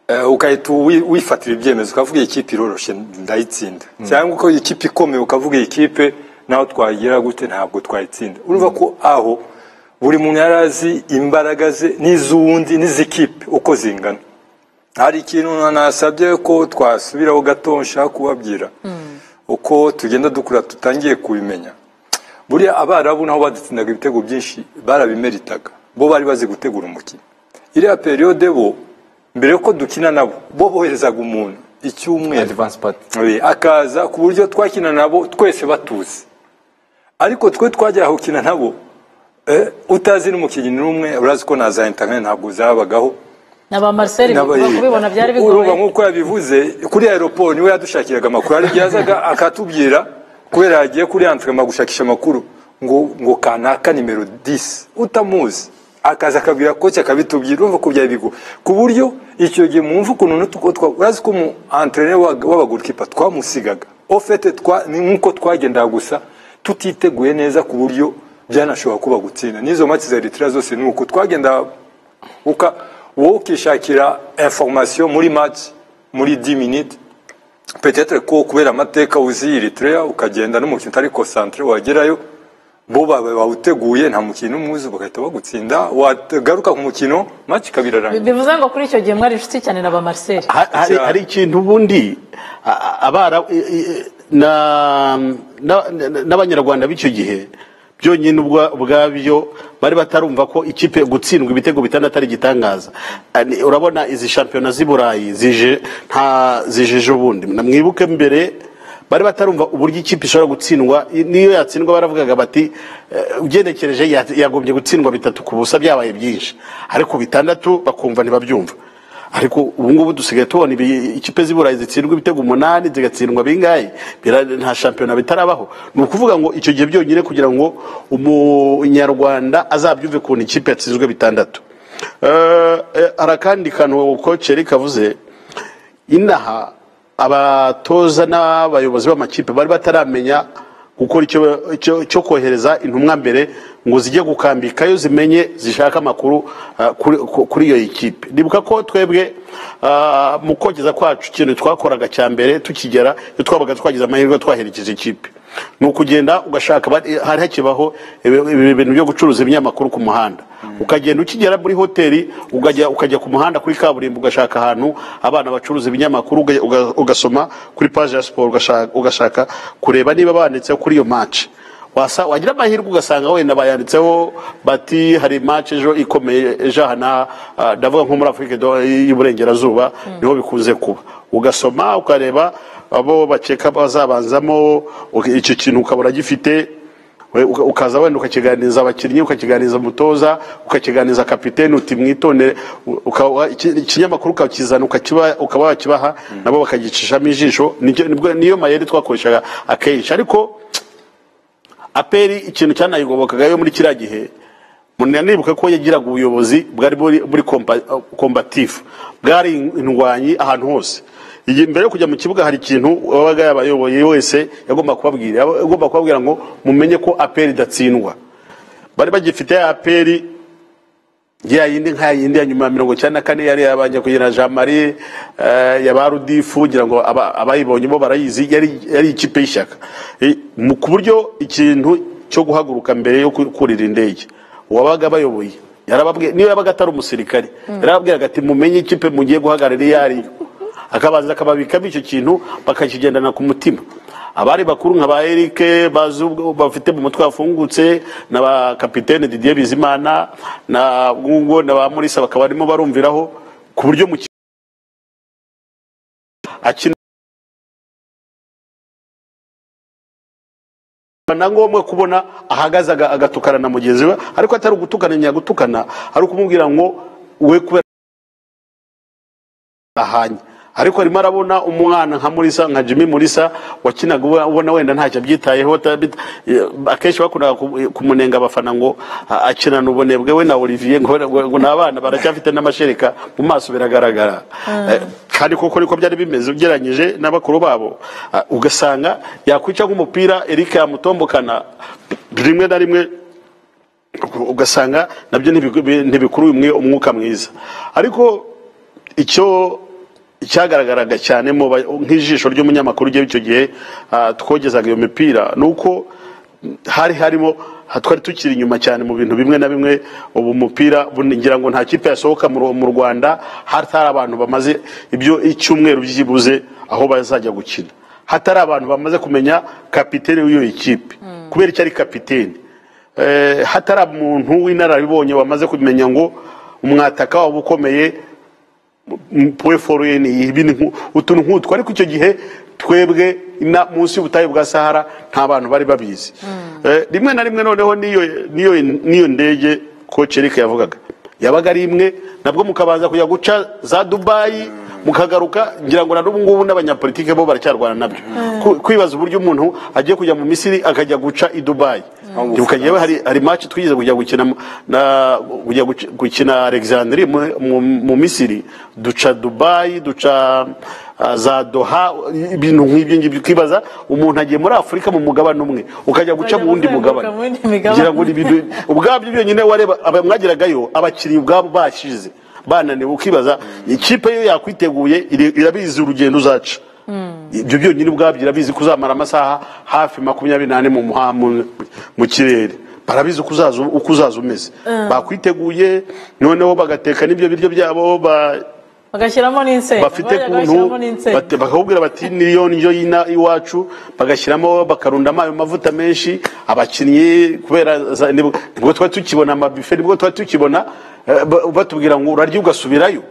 eh, ugahita wi- wifatira ibyemezo ukavuga iyi kipe iroroshye ndayitsinda cyangwa uko ikipe ikomeye ukavuga iyi kipe naho twayigira gute ntabwo twayitsinda urumva ko aho buri muntu yari azi imbaraga ze n'iz'uwundi n'iz'ikipe uko zingana hari ikintu nasabye ko twasubiraho gato nshaka kubabwira uko tugenda dukura tutangiye kubimenya buriya abarabu naho badutsindaga ibitego byinshi barabimeritaga bo bari bazi gutegura umukino iriya periyode bo mbere yuko dukina nabo bo boherezaga umuntu icyumweru Eh, akaza ku buryo twakina nabo twese batuzi ariko twe twajya gukina nabo eh, utazi n'umukinnyi n'umwe urazi ko na za interineti ntabwo zabagaho na ba marcel Naba- kubibona byari urumva bigoye nk'uko yabivuze kuri aeroport niwe yadushakiraga amakuru hari igihe yazaga akatubwira kubera yagiye kuri antrama gushakisha amakuru ngo ngo kanaka nimero 10 utamuzi akaza akabwira koci akabitubwira urumva ko byari bigo ku buryo icyo gihe mwumva ukuntu n'utuko twa urazi ko mu entraîneur w'abagoalkeeper twamusigaga ofete twa ni nk'uko twagendaga gusa tutiteguye neza ku buryo byanashobora kuba gutsinda n'izo match za Eritrea zose ni uko twagendaga uka wowe ukishakira information muri match muri 10 minutes peut-être ko kubera amateka uzi Eritrea ukagenda n'umukino utari concentré wagerayo bo bawe bawuteguye nta mukino umwuzi bagahita bagutsinda wagaruka ku mukino match ikabirarangira bivuze ngo kuri icyo gihe mwari inshuti cyane na ba marcel hari, hari ikintu ubundi a- a- abara i- i- na- na- na- n'abanyarwanda b'icyo gihe byonyine ubwa- ubwabyo bari batarumva ko ikipe gutsindwa ibitego bitandatu ari igitangaza Ah, ni- urabona izi shampiyona z'i burayi zije nta zijeje ubundi Na mwibuke mbere bari batarumva uburyo ikipe ishobora gutsindwa i- niyo yatsindwa baravugaga bati eh, ugenekereje ya- yagombye gutsindwa bitatu ku busa byabaye byinshi ariko bitandatu bakumva ntibabyumva ariko ubu ngubu dusigaye tubona ibi- ikipe z'i burayi zitsindwa ibitego umunani zigatsindwa bingahe Bira- nta shampiyona bitarabaho ni ukuvuga ngo icyo gihe byonyine kugira ngo umunyarwanda azabyumve ukuntu ikipe yatsinzwe bitandatu Eh, eh, hari akandi kantu koci Eric avuze inaha abatoza n'abayobozi b'amakipe bari bataramenya gukora icyo icyo- cyo kohereza intumwa mbere ngo zijye gukambikayo zimenye zishaka amakuru ah, kuri- ku- kuri iyo ekipe ndibuka ko twebwe ah, mu kogeza kwacu ikintu twakoraga cya mbere tukigera iyo twabaga twagize amahirwe twaherekeje ikipe ni ukugenda ugashaka bari- hari hakibaho ibi- ibi bintu byo gucuruza ibinyamakuru ku muhanda ukagenda ukigera muri hoteli ukajya ukajya ku muhanda kuri kaburimbo ugashaka ahantu abana bacuruza ibinyamakuru uga- uga- ugasoma kuri paji ya siporo ugashaka- ugashaka kureba niba banditseho kuri iyo maci wasa wagira amahirwe ugasanga wenda bayanditseho bati hari maci ejo ikomeye ejo aha na ah, ndavuga nko muri afurika do- y'iburengerazuba niho bikunze kuba ugasoma ukareba abo bakeka bazabanzamo uka- icyo kintu ukabura gifite We- uka- ukaza wenda ukakiganiriza abakinnyi ukakiganiriza umutoza ukakiganiriza kapitene uti mwitondere u- uka- iki- ikinyamakuru ukakizana ukakiba- ukaba wakibaha nabo bakagicishamo ijisho Nicyo- nibwo- niyo mayeri twakoreshaga akenshi ariko aperi ikintu cyanayigobokagayo muri kiriya gihe munanibuka ko yagiraga ubuyobozi bwari buri buri kompa- kombatifu bwari indwanyi ahantu hose Iyi- mbere yo kujya mu kibuga hari ikintu wabaga yabayoboye wese yagomba kubabwira yagomba kubabwira ngo mumenye ko aperi idatsindwa bari bagifite ya aperi ya yindi nka yindi ya nyuma ya mirongo icyenda na kane yari yabanje kugira jean marie eh, ya ba rudifu kugira ngo aba- abayibonye bo barayizi yari yari ikipe y'ishyaka Eh, mu- ku buryo ikintu cyo guhaguruka mbere yo ku- kurira indege uwabaga abayoboye yarababwiye niyo yabaga atari umusirikare yarababwiraga ati mumenye ikipe mugiye guhagarara iyo ari yo akabanza akababikamo icyo kintu bakakigendana ku mutima abari bakuru nka ba erike bazi ubwo- bafite mu mutwe hafungutse na ba kapitene didier bizimana na bwungo na ba murisa bakaba barimo barumviraho ku buryo mu ki- akina na ngombwa kubona ahagaze aga- agatukana na mugenzi we ariko atari ugutukana nyagutukana ari ukumubwira ngo we kubera ahanye ariko arimo arabona umwana nka murisa nka jimmy murisa wakinaga uba- ubona wenda ntacyo abyitayeho atabita- eh, akenshi bakundaga ku- kumunenga abafana ngo a- akinana ubunebwe we na olivier ngo ngo- ngo ni abana baracyafite n'amashereka mu maso biragaragara Eh, kandi koko niko byari bimeze ugereranyije na bakuru babo Ah, ugasanga yakwica nk'umupira eric yamutombokana rimwe na rimwe ugasanga nabyo ntibiku- ntibikuruye umwe umwuka mwiza ariko icyo icyagaragaraga cyane mu ba- nk'ijisho ry'umunyamakuru ugiye icyo gihe ah, twogezaga iyo mipira ni uko hari harimo ha- twari tukiri inyuma cyane mu bintu bimwe na bimwe ubu mupira bu- ngira ngo nta kipe yasohoka mu Ru- mu rwanda hatari abantu bamaze ibyo icyumweru byibuze aho bazajya gukina hatari abantu bamaze kumenya kapitene w'iyo ikipe kubera icyo ari kapitene Eh, hatari umuntu w'inararibonye wamaze kumenya ngo umwataka waba ukomeye puweforuyeni ibi ni nku- utuntu nk'utwo ariko icyo gihe twebwe ina- munsi y'ubutayu bwa sahara nta bantu bari babizi Eh, rimwe na rimwe noneho n'iyo- n'iyo n'iyo ndege koci erike yavugaga yabaga ari imwe nabwo mukabanza kujya guca za dubayi mukagaruka ngira ngo na n'ubu ngubu n'abanyapolitike bo baracyarwana nabyo Ku- kwibaza uburyo umuntu agiye kujya mu misiri akajya guca i dubayi ibuka yewe hari hari match twize kujya gukina mu- na kujya guki- gukina Alexandrie mu, mu, mu Misiri duca Dubai duca ah, za Doha ibintu nk'ibyo ngibyo ukibaza umuntu agiye muri Afurika mu mugabane umwe ukajya guca mu wundi mugabane mu wundi mugabane. ngira ngo ni ibintu- ubwabyo byonyine wareba aba- mwagiragayo abakiriya ubwabo bashize bananiwe ukibaza ikipe yo yakwiteguye iri- irabizi urugendo uzaca ibyo byonyine ubwabyo irabizi ko uzamara amasaha hafi makumyabiri n'ane mu muha- mu- mu kirere barabizi uko uzaza uko uzaza umeze Mm. bakwiteguye noneho bagateka n'ibyo biryo byabo ba- bagashyiramo n'insenda bafite bajyaga kuntu bashyiramo n'insenda bate- bakakubwira bati niyo ndyo y'ina- iwacu bagashyiramo bakarundamo ayo mavuta menshi abakinnyi kubera za- nibwo nibwo twari tukibona amabife nibwo twari tukibona eh, ba- batubwira ngo urarya ugasubirayo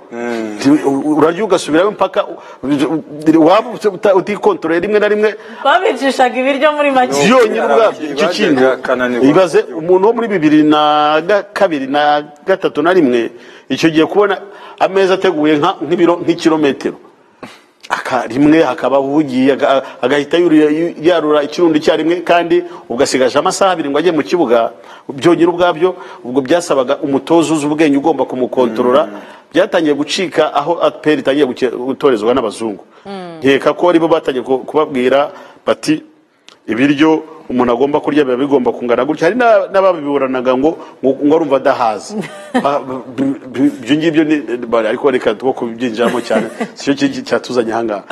urarya ugasubirayo mpaka waba uta- utikontorore rimwe na rimwe babicishaga ibiryo muri make byonyine ubwabyo icyo kintu ibaze umuntu wo muri bibiri na ga- kabiri na gatatu na rimwe icyo gihe kubona ameza ateguye nka- nk'ibiro nk'ikirometero Aka- rimwe hakaba uhugiye aga- agahita yurira- yarura ikirundo icyarimwe kandi ugasigaje amasaha abiri ngo ajye mu kibuga byonyine ubwabyo ubwo byasabaga umutoza uzi ubwenge ugomba kumukontorora byatangiye gucika aho aperi itangiye guke- gutorezwa n'abazungu nkeka ko aribo batangiye ku- kubabwira bati ibiryo umuntu agomba kurya biba bigomba kungana gutya hari n'a- n'ababiburanaga ngo ngo ngo arumva adahaza Ba- b- b- b- ibyo ngibyo ni bari- ariko reka two kubyinjiramo cyane sicyo ki- cyatuzanye ahangaha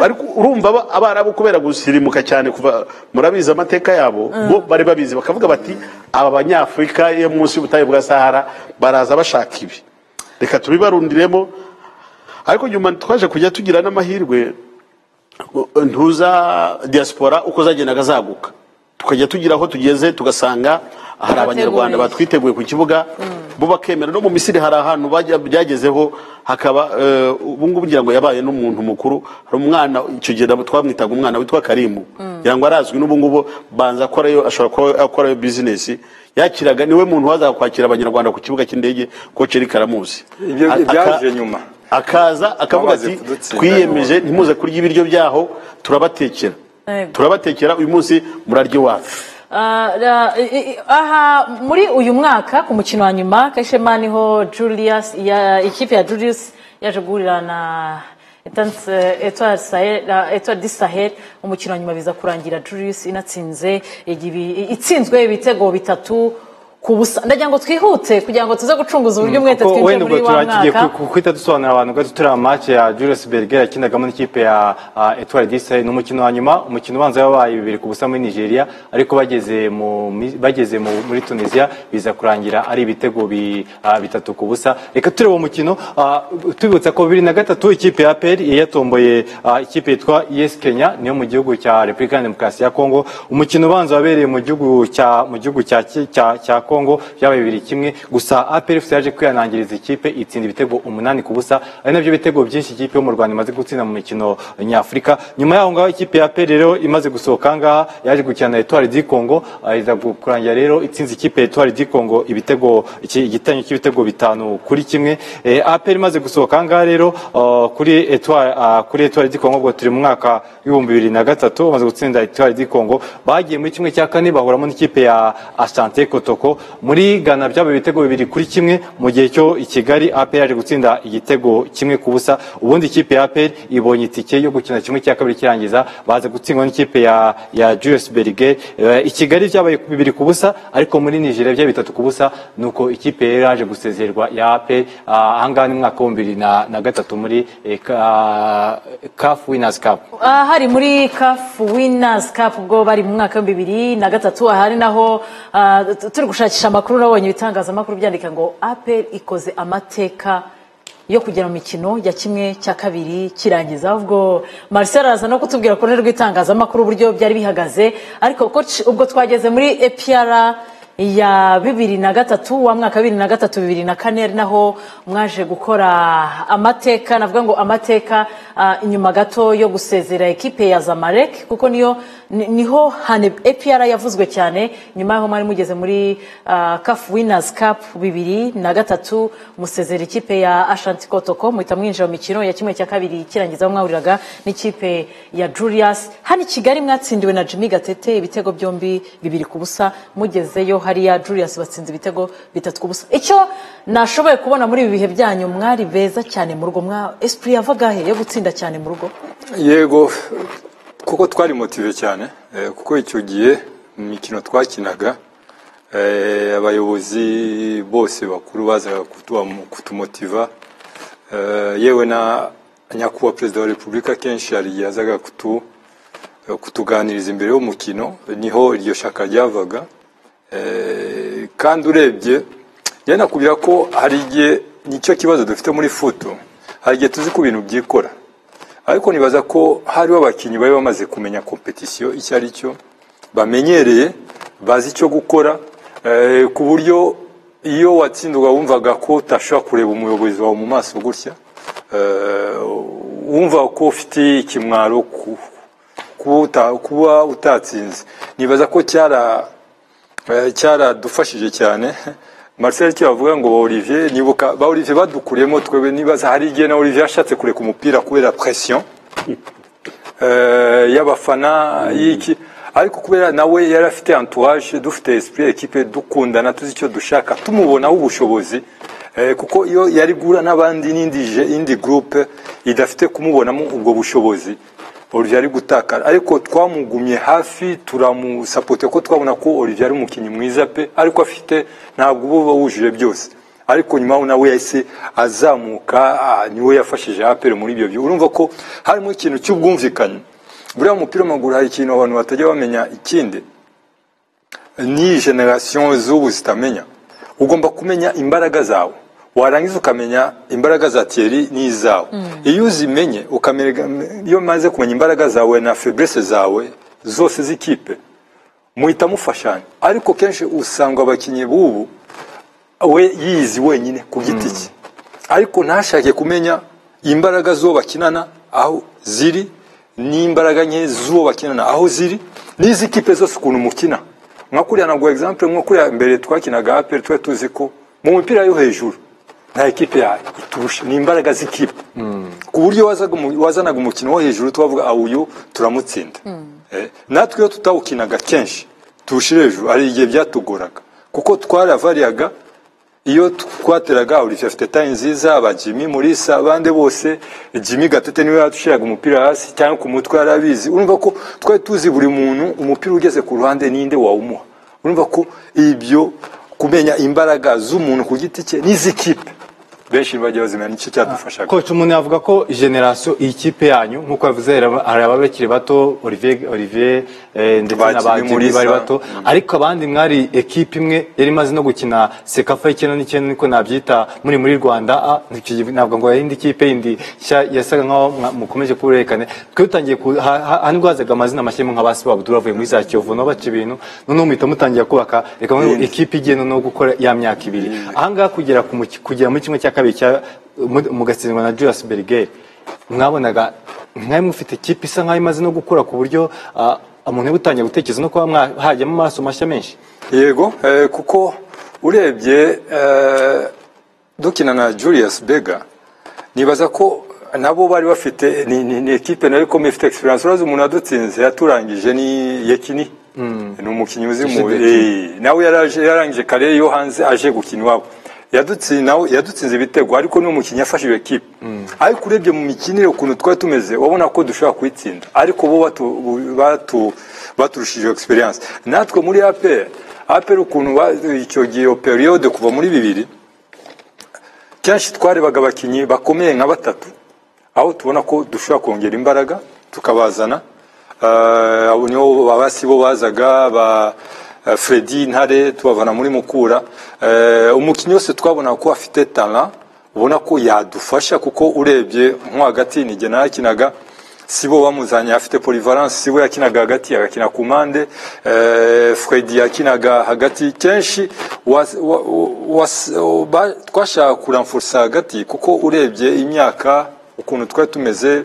ariko urumva aba- abarabu kubera gusirimuka cyane kuva murabizi amateka yabo bo bari babizi bakavuga bati aba banyafurika yo munsi y'ubutayu bwa sahara baraza bashaka ibi reka tubibarundiremo ariko nyuma twaje kujya tugira n'amahirwe ntuza diaspora uko zagendaga zaguka tukajya tugira aho tugeze tugasanga hari abanyarwanda batwiteguye ku kibuga bo bakemera no mu misiri hari ahantu bajya- byagezeho hakaba eh, ubu ngubu ngira ngo yabaye n'umuntu mukuru hari umwana icyo gihe nabo twamwitaga umwana witwa karimu ngira ngo arazwi n'ubu ngubu banza akorayo ashobora kuba akorayo bizinesi yakiraga niwe muntu wazaga kwakira abanyarwanda ku kibuga cy'indege ko ceri karamuzi Ibyo Aka- byaje nyuma akaza akavuga Bamaze ati kudutsinda. twiyemeje ntimuze kurya ibiryo byaho turabatekera turabatekera uyu munsi murarya iwacu Ah, ah, i- i- aha muri uyu mwaka ku mukino wa nyuma kashema niho julius ya ikipe ya julius yaje guhurira na Etanse- Etoile Sahel- ah, Etoile du sahel umukino wa nyuma biza kurangira julius inatsinze igibi- i- itsinzwe ibitego bitatu ku busa ndagira ngo twihute kugira ngo tuze gucunguza uburyo umwete Kuko twinjire wenda muri ubwo wa turakigiye mwaka ku- guhita dusobanurira abantu gato turi amace ya Julius Berger yakinagamo n'ikipe ya ah, Etoile du Sahel ni umukino wa nyuma umukino ubanza wabaye bibiri ku busa muri Nigeria ariko bageze mu mi- bageze mu- muri Tunisia biza kurangira ari ibitego bi- ah, bitatu ku busa reka turebe uwo mukino ah, tubibutsa ko bibiri na gatatu ikipe ya APR yatomboye ah, ikipe yitwa Yes Kenya niyo mu gihugu cya Repubulika Demokarasi ya Kongo umukino ubanza wabereye mu gihugu cya mu gihugu cya cya cya Congo byabaye bibiri kimwe gusa APR FC yaje kwihanangiriza ikipe itsinda ibitego umunani ku busa ari nabyo bitego byinshi ikipe yo mu Rwanda imaze gutsinda mu mikino nyafurika nyuma yaho ngaho ikipe ya APR rero imaze gusohoka ngaha yaje gukina na Etoile du Congo ah, iza kurangira rero itsinze ikipe ya Etoile du Congo ibitego iki- igitego cy'ibitego bitanu kuri kimwe Eh, APR imaze gusohoka ngaha rero ah, kuri Etoile ah, kuri Etoile du Congo ubwo turi mu mwaka w'ibihumbi bibiri na gatatu bamaze gutsinda Etoile du Congo bagiye muri kimwe cya kane bahuramo n'ikipe ya Asante Kotoko muri Ghana byabaye ibitego bibiri kuri kimwe mu gihe cyo i Kigali APR yaje gutsinda igitego kimwe ku busa ubundi ikipe ya APR ibonye itike yo gukina kimwe cya kabiri kirangiza baza gutsindwa n'ikipe ya ya Julius Berger Eh, i Kigali byabaye bibiri ku busa ariko muri Nigeria byabaye bitatu ku busa nuko ikipe yari yaje gusezererwa ya APR ah, ahangaha ni mu mwaka w'ibihumbi bibiri na na gatatu muri eh, ka- CAF Winners Cup aha hari muri kafu winazi kapu ubwo bari mu mwaka w'ibihumbi bibiri na gatatu aha ari naho ah, tu- turi gushakisha amakuru nabonye ibitangazamakuru byandika ngo aperi ikoze amateka yo kugera mu mikino ya kimwe cya kabiri kirangiza ubwo marcel araza no kutubwira ku ruhande rw'itangazamakuru uburyo byari bihagaze ariko ubwo ci- ubwo twageze muri epiyara ya bibiri na gatatu wa mwaka bibiri na gatatu bibiri na kane ari naho mwaje gukora amateka navuga ngo amateka ah, inyuma gato yo gusezera ekipe ya zamarek kuko niyo ni- niho hane epr yavuzwe cyane nyuma y'aho mwari mugeze muri caf winners cup bibiri na gatatu musezera ikipe ya ashanti kotoko muhita mwinjira mu mikino ya kimwe cya kabiri kirangiza aho mwahuriraga n'ikipe ya julius hano i kigali mwatsindiwe na jimmy gatete ibitego byombi bibiri ku busa mugezeyo hariya julius batsinze ibitego bitatu ku busa icyo nashoboye kubona muri ibi bihe byanyu mwari beza cyane mu rugo mwa esprit yavagahe yo gutsinda cyane mu rugo yego kuko twari motive cyane eh, kuko icyo gihe mu mikino twakinaga eh, abayobozi bose bakuru bazaga kutuwa- kutumotiva Eh, yewe na nyakubahwa perezida wa repubulika kenshi hari igihe yazaga kutu- eh, kutuganiriza imbere y'umukino niho iryo shaka ryavaga Eh, kandi urebye njye nakubwira ko hari igihe nicyo kibazo dufite muri futu hari igihe tuzi ko ibintu byikora ariko nibaza ko hariho abakinnyi bari bamaze kumenya kompetisiyo icyo ari cyo bamenyereye bazi icyo gukora eh, ku buryo iyo watsindwa wumvaga ko utashobora kureba umuyobozi wawe mu maso gutya eh, wumva ko ufite ikimwaro ku- kuba uta- kuba utatsinze nibaza ko cyara eh, cyaradufashije cyane marcel icyo bavuga ngo ba olivier nibuka ba olivier badukuriyemo twebwe nibaza hari igihe na olivier yashatse kureka umupira kubera presiyo eh, y'abafana y'iki ariko kubera nawe yari afite entourage dufite esprit ekipe dukundana tuzi icyo dushaka tumubonaho ubushobozi eh, kuko iyo yari guhura n'abandi n'indi je- indi groupe idafite kumubonamo ubwo bushobozi olivier ari gutakara ariko twamugumye hafi turamusapote ko twabona ko olivier ari umukinnyi mwiza pe ariko afite ntabwo uba uba wujuje byose ariko nyuma yaho nawe yahise azamuka ah, niwe yafashije aperi muri ibyo bihe urumva ko harimo ikintu cy'ubwumvikane buriya mu mupira w'amaguru hari ikintu abantu batajya bamenya ikindi ni generasiyo z'ubu zitamenya ugomba kumenya imbaraga zawe warangiza ukamenya imbaraga za tiyeri n'izawe iyo uzimenye ukamenya iyo umaze kumenya imbaraga zawe na feburese zawe zose z'ikipe muhita mufashanya ariko kenshi usanga abakinnyi b'ubu we yizi wenyine ku giti cye ariko ntashake kumenya imbaraga z'uwo bakinana aho ziri n'imbaraga nke z'uwo bakinana aho ziri n'iz'ikipe zose ukuntu mukina nka kuriya ntabwo egizampe nko kuriya mbere twakinaga aperi twari tuzi ko mu mipira yo hejuru nta ekipe ya iturusha ni imbaraga z'ikipe ku buryo wazaga umu- wazanaga umukino wo hejuru tubavuga "Ah, uyu turamutsinda Eh, natwe iyo tutawukinaga kenshi tuwushyira hejuru hari igihe byatugoraga kuko twaravaryaga iyo twateraga olivier afite tayi nziza aba jimmy murisa abandi bose jimmy gatete niwe yadushiraga umupira hasi cyangwa ku mutwe yari abizi urumva ko twari tuzi buri muntu umupira ugeze ku ruhande ninde wawumuha urumva ko ibyo kumenya imbaraga z'umuntu ku giti cye n'iz'ikipe benshi bajya bazimenya nicyo cyadufashaga koci umuntu yavuga ko generasiyo iyi kipe yanyu nk'uko yavuze hari- hari ababa bakiri bato olivier olivier eh, ndetse Bakiri na bakiri muri bari za- bato ariko abandi mwari ekipe imwe yari imaze no gukina sekafa y'icyenda n'icyenda niko nabyita muri muri rwanda Ah, icyo gihe ntabwo ngo yindi kipe yindi nshya yasaga nk'aho mwa- mukomeje kuburekane twe dutangiye ku- ha- ha- hanibwo hazaga amazina mashya nka ba sibabudura bavuye muri za kiyovu nabo baca ibintu noneho muhita mutangira kubaka reka ngo ekipe igiye noneho gukora ya myaka ibiri ahangaha kugera ku muki- kugera muri kimwe cya kabiri cya- mu- mugatsindwa na julius berger mwabonaga mwari mufite ikipe isa nk'aho imaze no gukura ku buryo ah, umuntu yaba utangiye gutekereza no kuba mwa- hajyamo amaraso mashya menshi yego eh, kuko urebye eh, dukina na julius bega nibaza ko nabo bari bafite ni, ni, ni ekipe nayo ikomeye ifite experience urazi umuntu yadutsinze yaturangije ni yekini ni umukinnyi uzi mu Yashize Eh, nawe yaraje- yarangije kare yo hanze aje gukina iwabo yadutsinze nawe yadutsinze ibitego ariko ni umukinnyi yafashije ekipe ariko urebye mu mikinire ukuntu twari tumeze wabona ko dushobora kuyitsinda ariko bo batu- batu- baturushije experience natwe muri apr apr ukuntu ba- icyo gihe iyo periode kuva muri bibiri kenshi twarebaga abakinnyi bakomeye nka batatu aho tubona ko dushobora kongera imbaraga tukabazana Eh, abo nibo babasi bo bazaga ba eh, Freddy Ntare tubavana muri Mukura Eh, umukinnyi wese twabona ko afite talent ubona ko yadufasha kuko urebye nko hagati ni jye narakinaga si bo bamuzanye afite polivalence si bo yakinaga hagati agakina ku mpande eh, Freddy yakinaga hagati kenshi was- wa- wa- was- ba- twashaka kuramfursa hagati kuko urebye imyaka ukuntu twari tumeze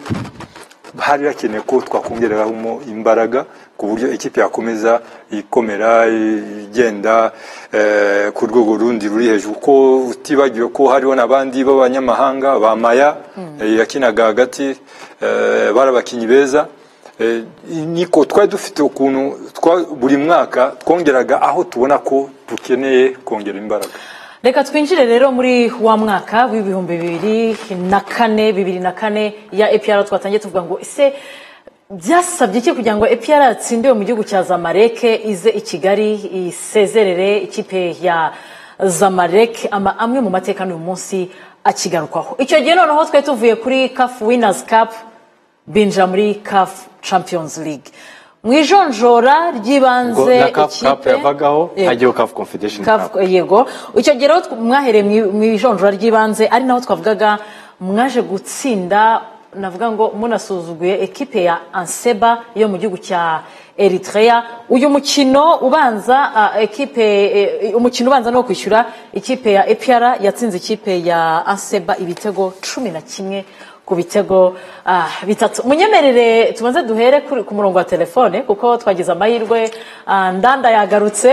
hari hakenewe ko twakongereramo imbaraga ku buryo ikipe yakomeza ikomera igenda eh, ku rwego rundi ruri hejuru kuko utibagiwe ko hariho n'abandi b'abanyamahanga ba maya eh, yakinaga hagati eh, bari abakinnyi beza Eh, niko twari dufite ukuntu twa- buri mwaka twongeraga aho tubona ko dukeneye kongera imbaraga reka twinjire rero muri wa mwaka w'ibihumbi bibiri na kane bibiri na kane ya epr twatangiye tuvuga ngo ese byasabye iki kugira ngo epr yatsinde mu gihugu cya zamareke ize i kigali isezerere ikipe ya zamareke ama amwe mu mateka n'uyu munsi akigarukwaho icyo gihe noneho twari tuvuye kuri kafu winazi kapu binjira muri kafu champions league mu ijonjora ubwo ry'ibanze na kafu kapu yavagaho Yego. hajyaho kafu confederation Kav- kapu yego icyo gihe rero tw- mwahereye mu- mu ijonjora ry'ibanze ari naho twavugaga mwaje gutsinda navuga ngo munasuzuguye ekipe ya anseba yo mu gihugu cya eritrea uyu mukino ubanza ah, ekipe eh, umukino ubanza no kwishyura ikipe ya epr yatsinze ikipe ya anseba ibitego cumi na kimwe ku bitego ah, bitatu munyemerere tubanze duhere kuri- ku murongo wa telefone kuko twagize amahirwe ah, ndanda yagarutse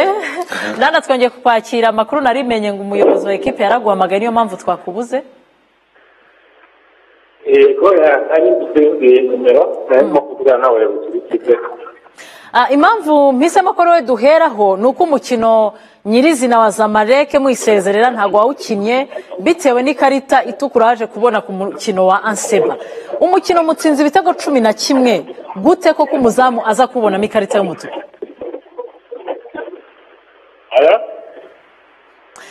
ndanda twongeye kukwakira amakuru narimenye ngo umuyobozi wa ekipe yaraguhamagaye niyo mpamvu twakubuze yego ari dufite nimero narimo kuvugana n'abayobozi b'ikipe Ah, impamvu mpisemo ko rero duheraho ni uko umukino nyirizina wa zamareke mwisezerera ntabwo wawukinnye bitewe n'ikarita itukura yaje kubona ku mukino wa anseba umukino mutsinze ibitego cumi na kimwe gute koko umuzamu aza kubonamo ikarita y'umutuku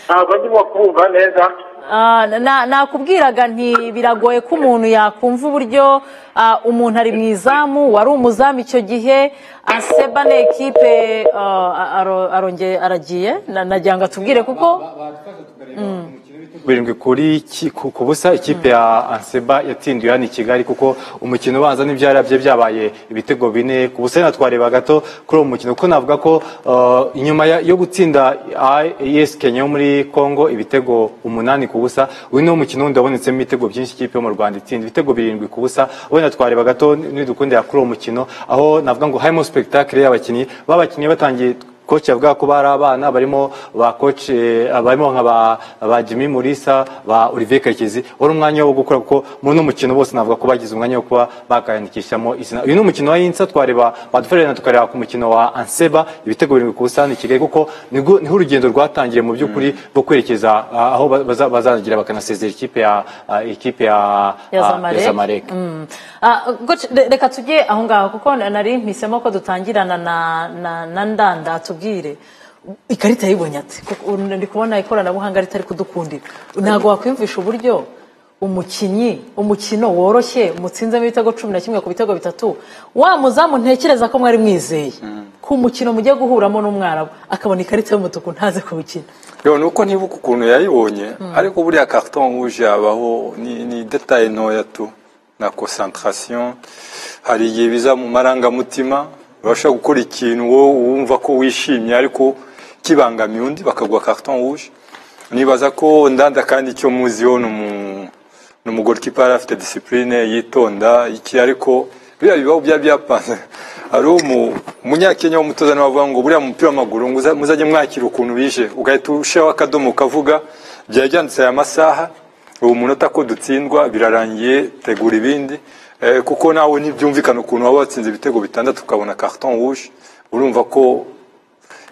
ntabwo ndimo kumva neza Ah, na- nakubwiraga nti biragoye ko umuntu yakumva uburyo ah, umuntu ari mu izamu wari umuzamu icyo gihe aseba na ekipe ah, aro- arongeye aragiye na- nagira ngo atubwire kuko Mm. birindwi kuri ki- ku ku busa ikipe ya anseba yatsindiwe hano i kigali kuko umukino ubanza n'ibyarabye byabaye ibitego bine ku busa rero twareba gato kuri uwo mukino kuko navuga ko uh, inyuma ya- yo gutsinda yes kenya yo muri congo ibitego umunani ku busa uyu ni wo mukino wundi wabonetsemo ibitego byinshi ikipe yo mu rwanda itsinda ibitego birindwi ku busa wenda twareba gato nidukundira kuri uwo mukino aho navuga ngo harimo spectacle y'abakinnyi babakinnyi batangiye koci yavuga ko bari abana barimo ba koci eh, barimo nka ba, ba jimmy murisa ba olivier karekezi wari umwanya wo gukora kuko muri uno mukino bose navuga ko bagize umwanya wo kuba bakayandikishamo izina uyu ni umukino wa yinsa twareba badufererana tukareba ku mukino wa anseba ibitego birindwi ku busitani i kigali kuko nibwo- niho urugendo rwatangiye mu by'ukuri rwo kwerekeza ah, aho ba- baza- bazagira bakanasezera ikipe ya ah, ikipe ya Ya ah, Zamalek. Zamalek. Mm. Ah, Goci, re- reka tujye aho ngaho kuko na- nari mpisemo ko dutangirana na, na, na ndanda atubwire ikarita yayibonye ati "Koko ubu ndi kubona ikoranabuhanga ritari kudukundira ntabwo wakwiyumvisha uburyo umukinnyi umukino woroshye mutsinzemo ibitego cumi na kimwe ku bitego bitatu wa muzamu ntekereza ko mwari mwizeye ku mukino mugiye guhuramo n'umwarabu akabona ikarita y'umutuku ntaze kuwukina Yo, ni uko ntibuka ukuntu yayibonye ariko buriya carton rouge yabaho ni, ni detail ntoya tu na concentration hari igihe biza mu marangamutima babasha gukora ikintu wowe wumva ko wishimye ariko kibangamiye undi bakagwa carton rouge nibaza ko ndanda kandi icyo muziho ni umu- ni umugorkipa yari afite disipurine yitonda iki ariko biriya bibaho byaba byapanze hari umu- umunyakenya w'umutoza nawe avuga ngo buriya mupira w'amaguru ngo uza- muzajye mwakira ukuntu bije ugahita ushyiraho akadomo ukavuga byari byanditse aya masaha ubu munota ko dutsindwa birarangiye tegura ibindi Eh, kuko nawe ntibyumvikana ukuntu waba watsinze ibitego bitandatu ukabona carton rouge urumva ko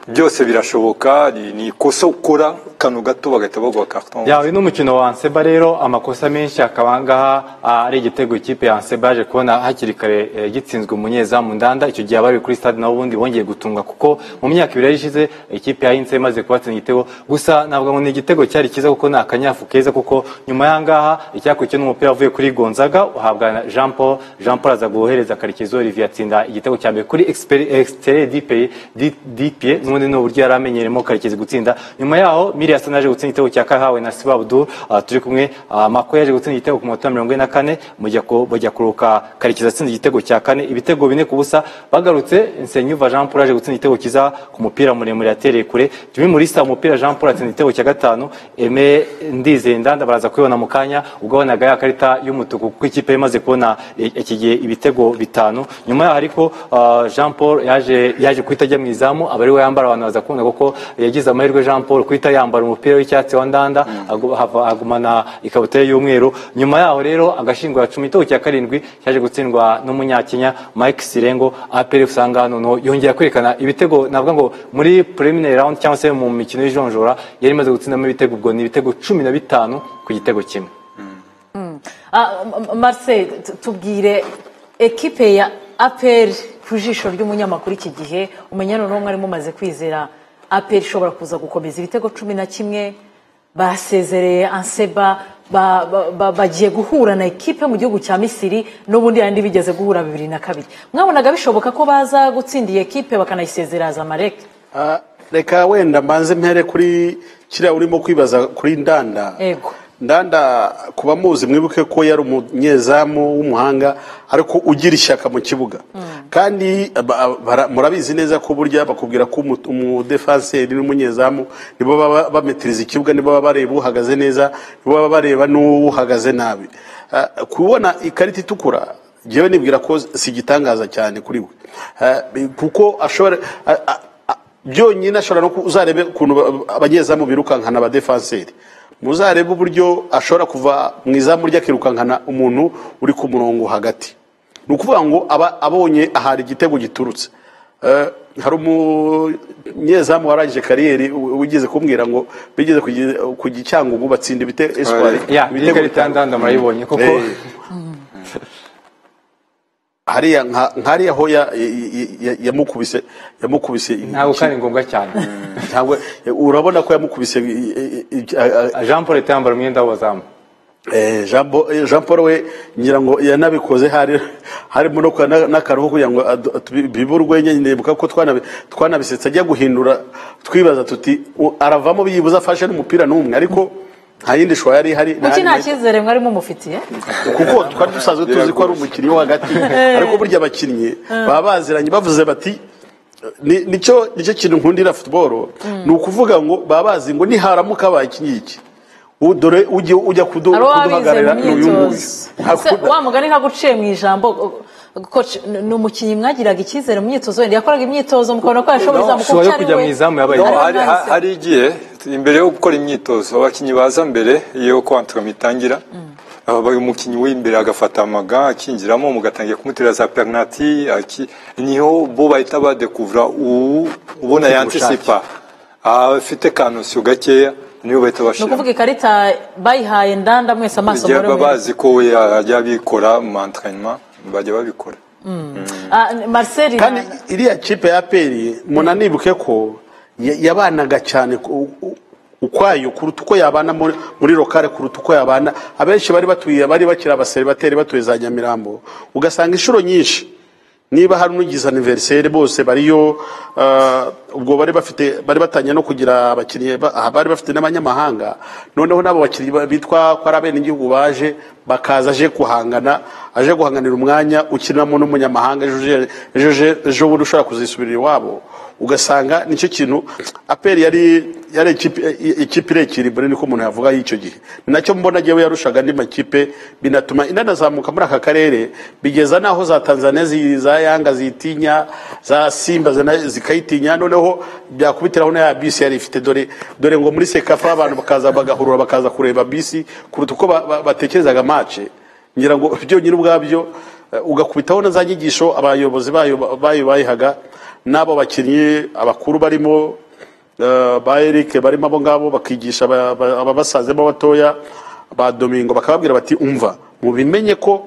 byose birashoboka ni ni ikosa ukora kano gato bagahita baguha carton rouge. yawe n'umukino wa anseba rero amakosa menshi akaba angaha ah, ari igitego ikipe ya anseba yaje kubona hakiri kare eh, gitsinzwe umunyezamu ndanda icyo gihe abari kuri stade nabo ubundi bongeye gutungwa kuko mu myaka ibiri yari ishize ikipe ya inse imaze kubatsinda igitego gusa ntabwo ngo ni igitego cyari cyiza kuko ni akanyafu keza kuko nyuma y'ahangaha icyakurikiye n'umupira wavuye kuri gonzaga uhabwa na jean paul jean paul aza guhereza karekezo olivier atsinda igitego cya mbere kuri extere dipe dipe n'ubundi ni uburyo yari amenyeremo karekezi gutsinda nyuma yaho miri yasa naje gutsinda igitego cya kahawe na siba abdul ah, turi kumwe ah, mako yaje gutsinda igitego ku munota mirongo ine na kane mujya ku- bajya kuruka karekezi atsinda igitego cya kane ibitego bine ku busa bagarutse nsenyuva jean paul yaje gutsinda igitego cyiza ku mupira muremure yatereye kure jimmy murisa umupira jean paul atsinda igitego cya gatanu eme ndizeye ndanda baraza kubibona mu kanya ubwo wabonaga ya karita y'umutuku kuko ikipe yari imaze kubona i- iki gihe ibitego bitanu nyuma yaho ariko ah, jean paul yaje yaje guhita ajya mu izamu aba ari we yambara abantu baza kumva kuko yagize amahirwe jean paul guhita yambara umupira w'icyatsi wa ndanda agu- hava- agumana ikabutura y'umweru nyuma yaho rero agashingura cumi igitego cya karindwi cyaje gutsindwa n'umunyakenya mike sirengo apr usanga noneho yongera kwerekana ibitego navuga ngo muri preliminary round cyangwa se mu mikino y'ijonjora yari imaze gutsindamo ibitego ubwo ni ibitego cumi na bitanu ku gitego kimwe Ah, M- M- Marcel t- tubwire ekipe ya aperi ku jisho ry'umunyamakuru iki gihe umenya noneho mwari mumaze kwizera aperi ishobora kuza gukomeza ibitego cumi na kimwe basezereye anseba ba- ba- ba- bagiye guhura na ekipe mu gihugu cya misiri n'ubundi yandi bigeze guhura bibiri na kabiri mwabonaga bishoboka ko baza gutsinda iyi ekipe bakanayisezerera zamareke Ah, reka wenda mbanze mpere kuri kiriya urimo kwibaza kuri ndanda yego ndanda ku bamuzi mwibuke ko yari umunyezamu w'umuhanga ariko ugira ishyaka mu kibuga kandi ba- bara- murabizi neza ko burya bakubwira ko umu- umudefanseri n'umunyezamu nibo baba bametiriza ikibuga nibo baba bareba uhagaze neza nibo baba bareba n'uhagaze nabi Ah, kubona ikarita itukura ngewe nibwira ko si igitangaza cyane kuri we Ah, kuko ashobora a- a- byonyine ashobora no ku- uzarebe ukuntu ba- abanyezamu birukankana abadefanseri muzarebe uburyo ashobora kuva mu izamu rye akirukankana umuntu uri ku murongo hagati ni ukuvuga ngo aba abonye ahari igitego giturutse Eh, hari umunyezamu warangije kariyeri u- wigeze kumbwira ngo bigeze kugi- ku gicyangugu batsinda ibite- espoir, Ya, iyi ibitego karita ya ndanda murayibonye kuko Eh, hariya nka- nk'hariya ho ya- ya- ya- yamukubise yamukubise ntabwo iki- kandi ngombwa cyane ntabwo urabona ko yamukubise i- i- i- a- a- jean paul leta yambara umwenda w'abazamu Eh, Jean Bo- eh, Jean Paul we ngira ngo yanabikoze hari harimo no kwa- na- n'akaruhu kugira ngo adu- tu- bibe urwenya ndibuka ko twanabi- twanabisetse ajya guhindura twibaza tuti u- aravamo byibuze afashe n'umupira n'umwe ariko nta yindi shwa yari ihari nta kuki yandi nta cyizere mwari mumufitiye kuko twari dusanzwe tuzi ko ari umukinnyi wo hagati ariko burya abakinnyi baba baziranye bavuze bati ni- nicyo nicyo kintu nkundira futuboro ni ukuvuga ngo baba bazi ngo niharamuka habaye iki ngiki u- dore ujye ujya kudu- hari uba wize kuduhagararira mu ni uyu nguyu myitozo Se, Hakunda- wa mugani nkaguciye mu ijambo uh, coach n- ni umukinnyi mwagiraga icyizere mu myitozo wenda yakoraga imyitozo mukabona ko yashobora izamu kuko cyari we No, ariwe hari- ha- mwahize. hari igihe imbere yo gukora imyitozo abakinnyi baza mbere iyo kontwara itangira aba umukinnyi w'imbere agafata amaga akinjiramo mugatangira kumutera za penaliti aki- niho bo bahita badekuvura ubu ubona yantisipa afite kanosiyo gakeya niyo bahita ni bashyira ukuvuga ikarita bayihaye ndanda mwese amaso igihe muri baba bazi ko we ajya abikora mu antrenema bajya babikora marcel iriya kipe ya peri munanibuke ko ya- yabanaga cyane ku- u- ukwayo kuruta uko yabana muri- muri lokale kuruta uko yabana abenshi bari batuye bari bakiri abaseribateri batuye za nyamirambo ugasanga inshuro nyinshi niba hari n'ugize aniveriseri bose bariyo ah, ubwo bari bafite bari batangiye no kugira abakiriya ba- aha bari bafite n'abanyamahanga noneho n'abo bakiriya ba- bitwa ko ari abenegihugu baje bakaza aje guhangana aje guhanganira umwanya ukiniramo n'umunyamahanga ejo uje- ejo uje- ejo bundi ushobora kuzisubirira iwabo ugasanga nicyo kintu aperi yari yari ikipe i- ikipe irekire imbere niko umuntu yavuga y'icyo gihe ni nacyo mbona yewe yarushaga andi makipe binatuma inanazamuka muri aka karere bigeza n'aho za tanzania zi- za yanga zitinya za simba zina- zikayitinya noneho byakubitiraho na ya bisi yari ifite dore dore ngo muri sekafa abantu bakaza bagahurura bakaza kureba bisi kuruta uko ba- ba- batekerezaga mace ngira ngo byonyine ubwabyo eh, ugakubitaho na za nyigisho abayobozi bayo bayo bayihaga n'abo bakinnyi abakuru barimo eh, ba Eric barimo abo ngabo bakigisha aba- aba- ababasazemo batoya ba Domingo bakababwira bati umva mubimenye ko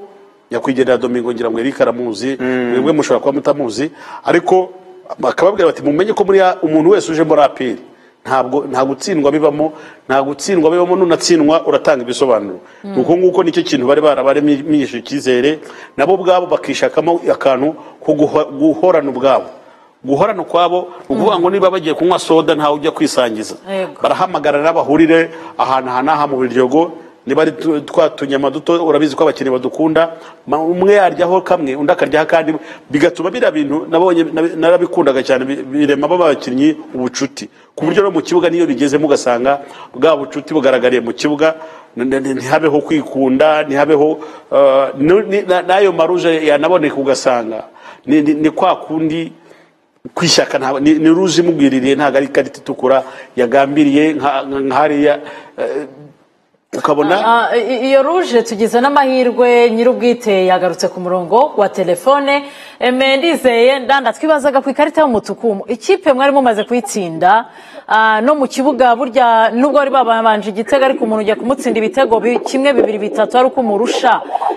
nyakwigendera Domingo ngira ngo Eric aramuzi mwebwe mushobora kuba mutamuzi ariko bakababwira bati mumenye ko muri ya- umuntu wese uje muri aperi ntabwo nta gutsindwa bibamo nta gutsindwa bibamo nunatsindwa uratanga ibisobanuro Mm. uko nguko nicyo kintu bari barabaremije icyizere nabo ubwabo bakishakamo akantu ko guho- guhorana ubwabo guhorana ukwabo ni ukuvuga ngo niba bagiye kunywa soda ntawe ujya kwisangiza Yego. barahamagarana bahurire ahantu aha n'aha mu biryogo niba ari tu- twa tunyama duto urabizi ko abakinnyi badukunda ma- umwe yaryaho kamwe undi akaryaho akandi bigatuma biriya bintu nabonye nabi- narabikundaga cyane bi- birema b'abakinnyi ubucuti ku buryo no mu kibuga niyo bigezemo ugasanga bwa bucuti bugaragariye mu kibuga n- n- ntihabeho kwikunda ntihabeho eh, nu- ni- na- n'ayo maruje yanaboneka ugasanga ni- ni ni kwa kundi kwishyaka ntabwo ni ni ruzi imubwiririye ntabwo ari ikarita itukura yagambiriye nka- nka- nk'hariya eh, ukabona Ah, i- iyo ruje tugize n'amahirwe nyir'ubwite yagarutse ku murongo wa telefone Eme, ndizeye ndanda twibazaga ku ikarita y'umutuku ikipe mwari mumaze kuyitsinda ah, no mu kibuga burya nubwo bari babanje igitego ariko umuntu ujya kumutsinda ibitego bi- kimwe bibiri bitatu ari uko umurusha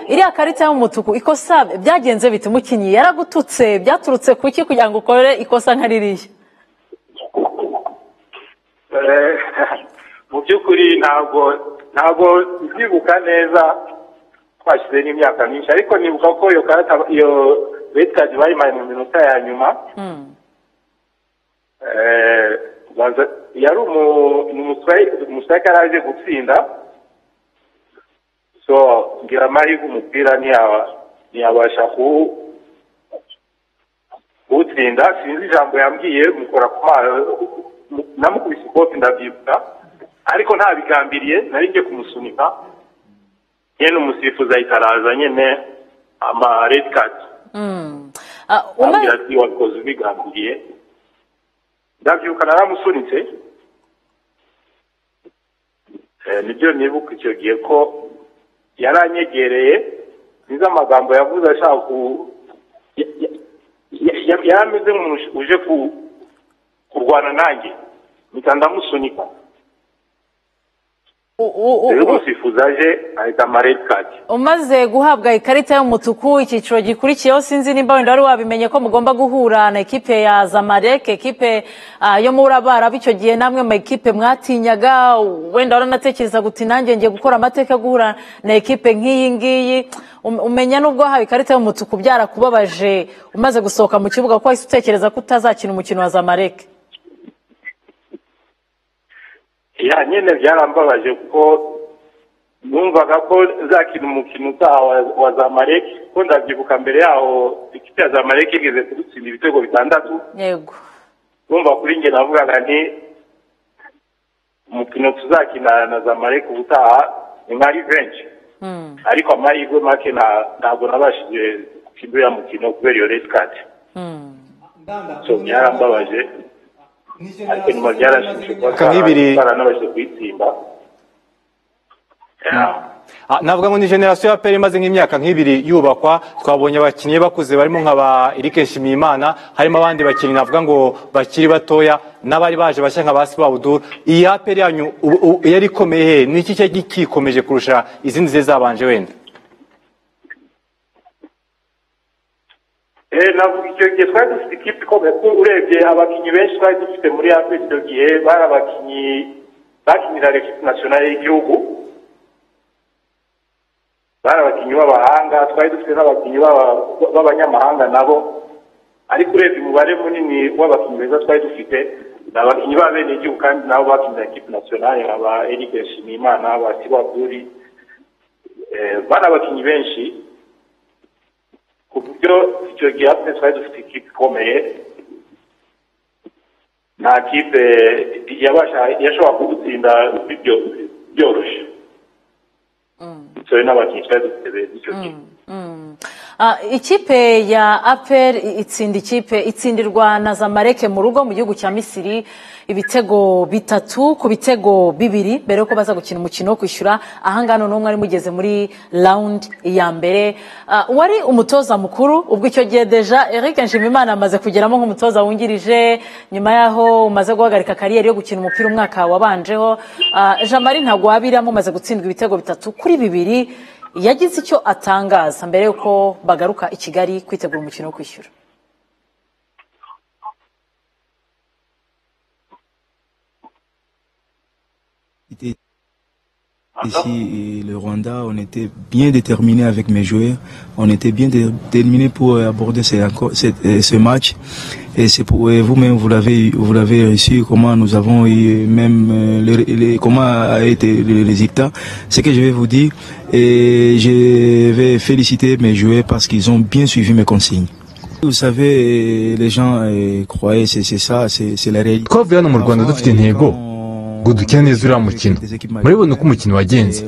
iriya karita y'umutuku ikosa byagenze bite umukinnyi yaragututse byaturutse ku iki kugira ngo ukore ikosa nka ririya Eh, mu by'ukuri ntabwo ntabwo ndibuka neza twashyize n'imyaka myinshi ariko nibuka ko iyo karata iyo betikazi bayimaye mu minota ya nyuma Eh, baza- yari umu- ni umusitari- umusitari aje gutsinda so ngira amahirwe umupira ntiyaba- ntiyabasha kuwu- kuwutsinda sinzi ijambo yambwiye mukora ku maso namukubise ikofi ndabyibuka ariko ntabigambiriye nari ngiye kumusunika nyine umusifuzi ahita araza nyine ama redi kadi Mm. Ah, ambwira ati wakoze ubigambiriye ndabyuka naramusunitse Eh, nibyo nibuka icyo gihe ko yaranyegereye nizo amagambo yavuze ashaka ku ya- ya- ya- ya- yari ameze nk'umuntu uje- uje ku- kurwana nanjye mpita ndamusunika u- u- u- rero umusifuzi aje ahita ama redi kadi umaze guhabwa ikarita y'umutuku icyiciro gikurikiyeho sinzi nimba wenda wari wabimenye ko mugomba guhura na ekipe ya zamarek ekipe ah, yo muri abarabu icyo gihe namwe mu ekipe mwatinyaga wenda waranatekereza uti nanjye ngiye gukora amateka yo guhura na ekipe nk'iyi ngiyi Um- umenya n'ubwo wahawe ikarita y'umutuku byarakubabaje umaze gusohoka mu kibuga ko wahise utekereza ko utazakina umukino wa zamarek ya nyine byarambabaje kuko numvaga ko nzakina umukino utaha wa, wa zamalek ko ndabyibuka mbere yaho ikipe ya zamalek igeze kudutsinda ibitego bitandatu yego numva kuri njye navugaga nti umukino tuzakina na zamalek ubutaha ni nka revenge Mm. ariko amahirwe make nta- ntabwo nabashije gutsindira uriya mukino kubera iyo red card so byarambabaje ariko nyuma byarashimishije kuba Mwaka nk'ibiri- twara- twaranabashije kuyitsinda Ah, navuga ngo ni generasiyo ya peri imaze nk'imyaka nk'ibiri yubakwa twabonye abakinnyi bakuze barimo nka ba Eric Nshimiyimana harimo abandi bakinnyi navuga ngo bakiri batoya n'abari baje bashya nka ba Siba Abdul iyi ya peri yanyu ubu- ubu yari ikomeye he ni iki cyari kikomeje kurusha izindi zari zabanje wenda navuga icyo gihe twari dufite ikipe ikomeye kuko urebye abakinnyi benshi twari dufite muri afurika icyo gihe bari abakinnyi bakinira ekipi nasiyonari y'igihugu bari abakinnyi b'abahanga twari dufite n'abakinnyi b'aba- b'abanyamahanga nabo ariko urebye umubare munini w'abakinnyi beza twari dufite ni abakinnyi b'abenegihugu kandi nabo bakinira ekipi nasiyonari aba eric nshimiyimana aba sibaguri Eh, bari abakinnyi benshi ku buryo icyo gihe afite twari dufite ikipe ikomeye nta kipe yabasha yashobora kudutsinda bibyo- byoroshye bitewe n'abakinnyi twari dufite beza icyo gihe Ah, ikipe ya apel itsinda ikipe itsindirwa na zamareke mu rugo mu gihugu cya misiri ibitego bitatu ku bitego bibiri mbere yuko baza gukina umukino wo kwishyura ahangaha none mwari mugeze muri rawundi ya mbere Ah, wari umutoza mukuru ubwo icyo gihe deja eric nshimimana amaze kugeramo nk'umutoza wungirije nyuma yaho umaze guhagarika kariyeri yo gukina umupira umwaka wabanjeho Ah, jean marie ntabwo wabiramo umaze gutsindwa ibitego bitatu kuri bibiri yagize icyo atangaza mbere y'uko bagaruka i kigali kwitegura umukino wo kwishyura Ici, euh, le Rwanda, on était bien déterminé avec mes joueurs. On était bien dé- déterminé pour euh, aborder ce, encore- cette- euh, ce match. Et c'est pour et vous-même, vous l'avez, vous l'avez réussi. Comment nous avons eu même euh, le- le- comment a été le résultat. Ce que je vais vous dire, et je vais féliciter mes joueurs parce qu'ils ont bien suivi mes consignes. Vous savez, euh, les gens euh, croyaient, c'est c'est ça, c'est c'est la réalité. twavuye hano mu rwanda dufite intego ngo dukine neza uriya mukino murabibona uko umukino wagenze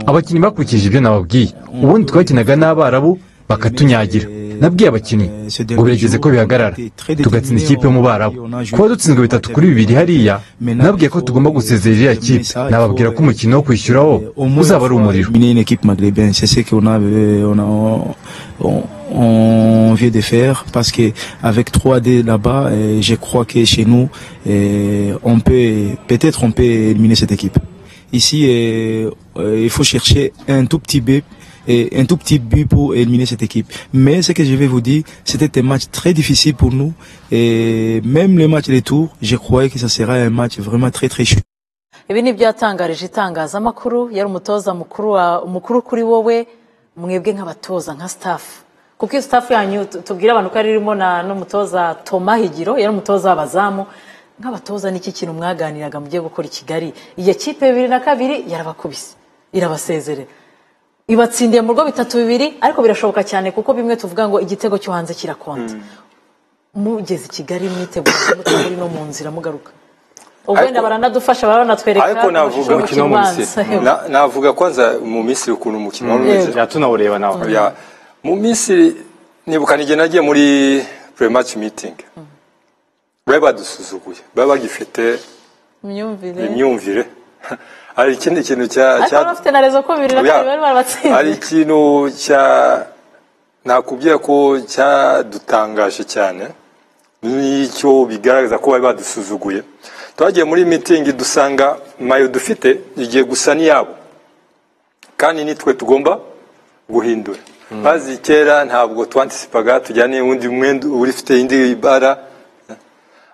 abakinnyi bakurikije ibyo nababwiye ubundi twakinaga n'abarabu bakatunyagira nabwiye abakinnyi ngo birageze ko bihagarara tugatsinda ikipe yo mu barabu kuba dutsinzwe bitatu kuri bibiri hariya nabwiye ko tugomba gusezera iriya kipe nababwira ko umukino wo kwishyuraho uzaba ari umuriro éliminer une équipe maghrébine. C'est ce qu'on a, euh, on a, on, on vient de faire parce que avec 3D là-bas, euh, je crois que chez nous, euh, on peut, peut-être on peut éliminer cette équipe. Ici, euh, euh, il faut chercher un tout petit but et un tout petit but pour éliminer cette équipe. Mais ce que je vais vous dire, c'était un match très difficile pour nous et même le match retour, je croyais que ça serait un match vraiment très très chaud. ibi ni byo yatangarije itangazamakuru yari umutoza mukuru wa- mukuru kuri wowe mwebwe nk'abatoza nka sitafu kuko iyo sitafu yanyu tu- tubwira abantu ko yari irimo na n'umutoza toma higiro yari umutoza w'abazamu nk'abatoza n'iki kintu mwaganiraga mugiye gukora i kigali iyo kipe bibiri na kabiri yarabakubise irabasezerera ibatsindiye mu rugo bitatu bibiri ariko birashoboka cyane kuko bimwe tuvuga ngo igitego cyo hanze kirakonta mugeze i kigali mwitegura mutaburi no mu nzira mugaruka ubwo wenda baranadufasha baba banatwereka ariko navuga umukino wo mu ubanza. misiri Yego. Na- navuga kwanza mu misiri ukuntu umukino wari Mm. umeze Yego. tunawureba nawe ya mu misiri nibukana igihe nagiye muri pre-match meeting bari badusuzuguye bari bagifite imyumvire imyumvire hari ikindi kintu cya ariko bari cya- bafite na rezo ko bibiri na Ya. kabiri bari hari barabatsinze ikintu cya nakubwira ko cyadutangaje cyane n'icyo bigaragaza ko bari badusuzuguye twagiye muri mitingi dusanga mayo dufite igiye gusa n'iyabo kandi nitwe tugomba guhindura bazi kera ntabwo twantisipaga tujyana n'undi mwenda uri ufite indi bara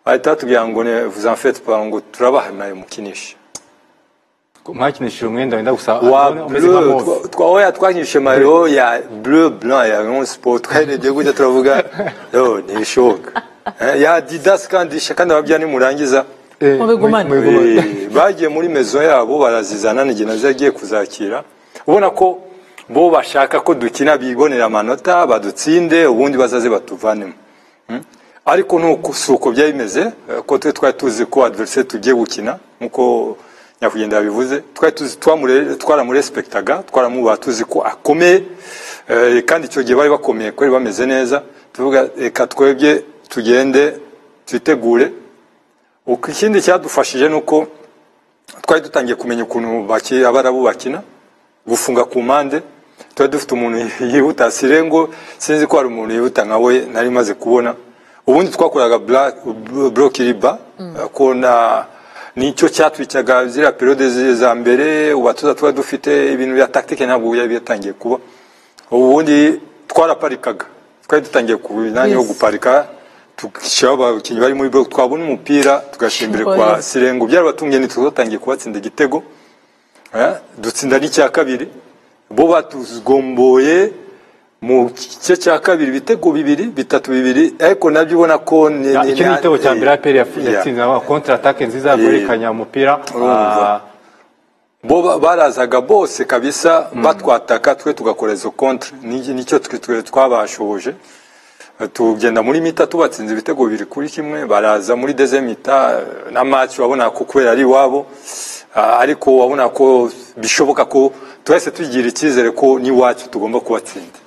bahita batubwira ngo ne vuzamfete ngo turabaha mayo mukinishe mwakinishije umwenda wenda gusa wa umeze nka bleu move twa- twa oya twanyishe mayo ya bleu blanc ya Rayon Sport twarebye gutya turavuga yo ntibishoboka Eh, ya Adidas kandi isha kandi ababyeyi nimurangiza mubigumane. Eh, bagiye muri mezo yabo barazizana n'igihe nazo yagiye kuzakira ubona ko bo bashaka ko dukina bibonera amanota badutsinde ubundi bazaze batuvanemo ariko nuko si uko byari bimeze eh, ko twe twari tuzi ko adversaire tugiye gukina nkuko nyakugenda yabivuze twari tuzi twamure- twaramurespektaga twaramubaha tuzi ko akomeye eh, kandi icyo gihe bari bakomeye ko bari bameze neza tuvuga reka twebwe tugende twitegure uko ikindi cyadufashije ni uko twari dutangiye kumenya ukuntu baki- abarabu bakina gufunga ku mpande twari dufite umuntu yihuta sirengo sinzi ko hari umuntu yihuta nka we nari maze kubona ubundi twakoraga burokiriba ko na nicyo cyatwicaga ziriya perode zi- za mbere ubatuza tuba dufite ibintu bya tactique ntabwo byari byatangiye kuba ubundi twaraparikaga twari dutangiye ku myanya yo guparika tugashyiraho abakinnyi bari muri bloc twabona umupira tugashyira imbere kwa Yes. sirengo byarabatunguye ntituzatangiye kubatsinda igitego Eh, dutsinda n'icya kabiri bo batugomboye mu gice cya kabiri ibitego bibiri bitatu bibiri ariko nabyo ubona ko ni Ya, ni- icyo ni igitego cya mbere aperi Yeah. yatsinze kontra atake nziza Yeah. guhererekanya umupira Urumva. Ah, bo ba- barazaga bose kabisa batwataka twe tugakora izo kontre Ni- nicyo twe- twe twabashoboje Eh, tugenda muri mita tubatsinze ibitego bibiri kuri kimwe baraza muri deze mita eh, na match wabona ko kubera ari iwabo ah, ariko wabona ko bishoboka ko twese tugira icyizere ko n'iwacu tugomba kubatsinda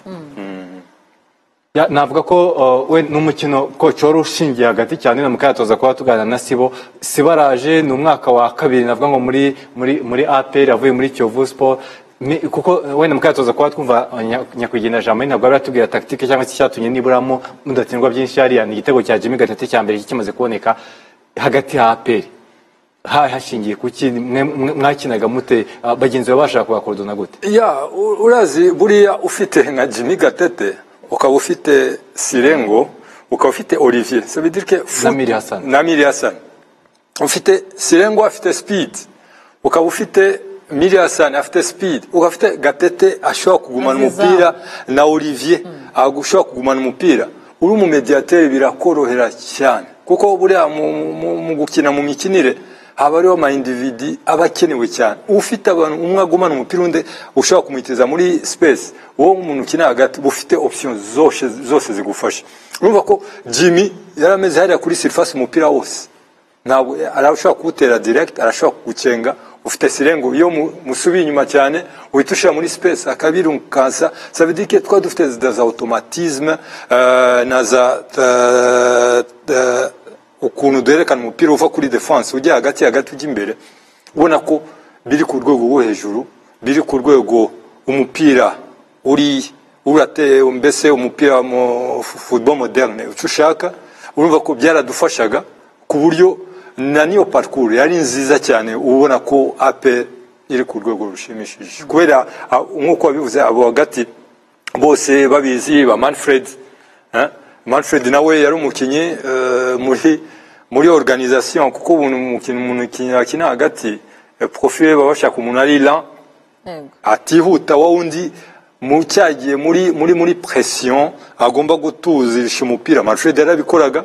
Ya, navuga ko uh, we n'umukino koci wari ushingiye hagati cyane na mukayatoza kuba tuganira na sibo sibo araje ni umwaka wa kabiri navuga ngo muri muri muri APR avuye muri Kiyovu Sport Ni- kuko uh, wenda mukayatoza kuba twumva uh, Nya- nyakwigendera Germain ntabwo yari atubwira tactique cyangwa se icyatumye niburamo mudatsindwa byinshi hariya ni igitego cya Jimmy Gatete cya mbere kimaze kuboneka hagati ya APR Ha- hashingiye kuki Mwe- mwe- mwakinaga mute Ah, bagenzi bawe bashaka kubakordona gute ya u- urazi buriya ufite nka jimmy gatete ukaba ufite sirengo ukaba ufite olivier ça veut dire que Namiri Hassan. namiri hassan ufite sirengo afite speed ukaba ufite miri hassan afite speed ukaba ufite gatete ashobora kugumana Aziza. umupira na olivier ashobora kugumana umupira uri mu mediateur birakorohera cyane kuko buriya mu, mu, mu gukina mu mikinire haba hariho ama individi aba akenewe cyane ufite abantu umwe agumana umupira undi ushobora kumwitiriza muri space uwo umuntu ukina hagati uba ufite option zose, zose zigufasha urumva ko jimmy yari ameze hariya kuri surface umupira wose ntabwo arashobora kuwutera direct arashobora kugucenga ufite sirengo iyo mu- musubiye inyuma cyane uhita ushyira muri space akabirukansa sabidike twa dufite za za automatisme eh, na za eh, eh, ukuntu duherekana umupira uva kuri defense ujya hagati hagati ujya imbere ubona ko biri ku rwego rwo hejuru biri ku rwego umupira uri urate mbese umupira mu fu- football moderne icyo ushaka urumva ko byaradufashaga ku buryo na niyo parcours yari nziza cyane ubona ko ape iri ku rwego rushimishije kubera ah, nk'uko wabivuze abo hagati bose babizi ba manfred eh? manfred nawe yari umukinnyi eh, muri muri organisation kuko ubu umukinnyi umuntu ukina- akina hagati eh, profil baba bashaka umuntu ari lent atihuta wa wundi mu cyagiye muri muri muri pression agomba gutuzisha umupira Manfred yarabikoraga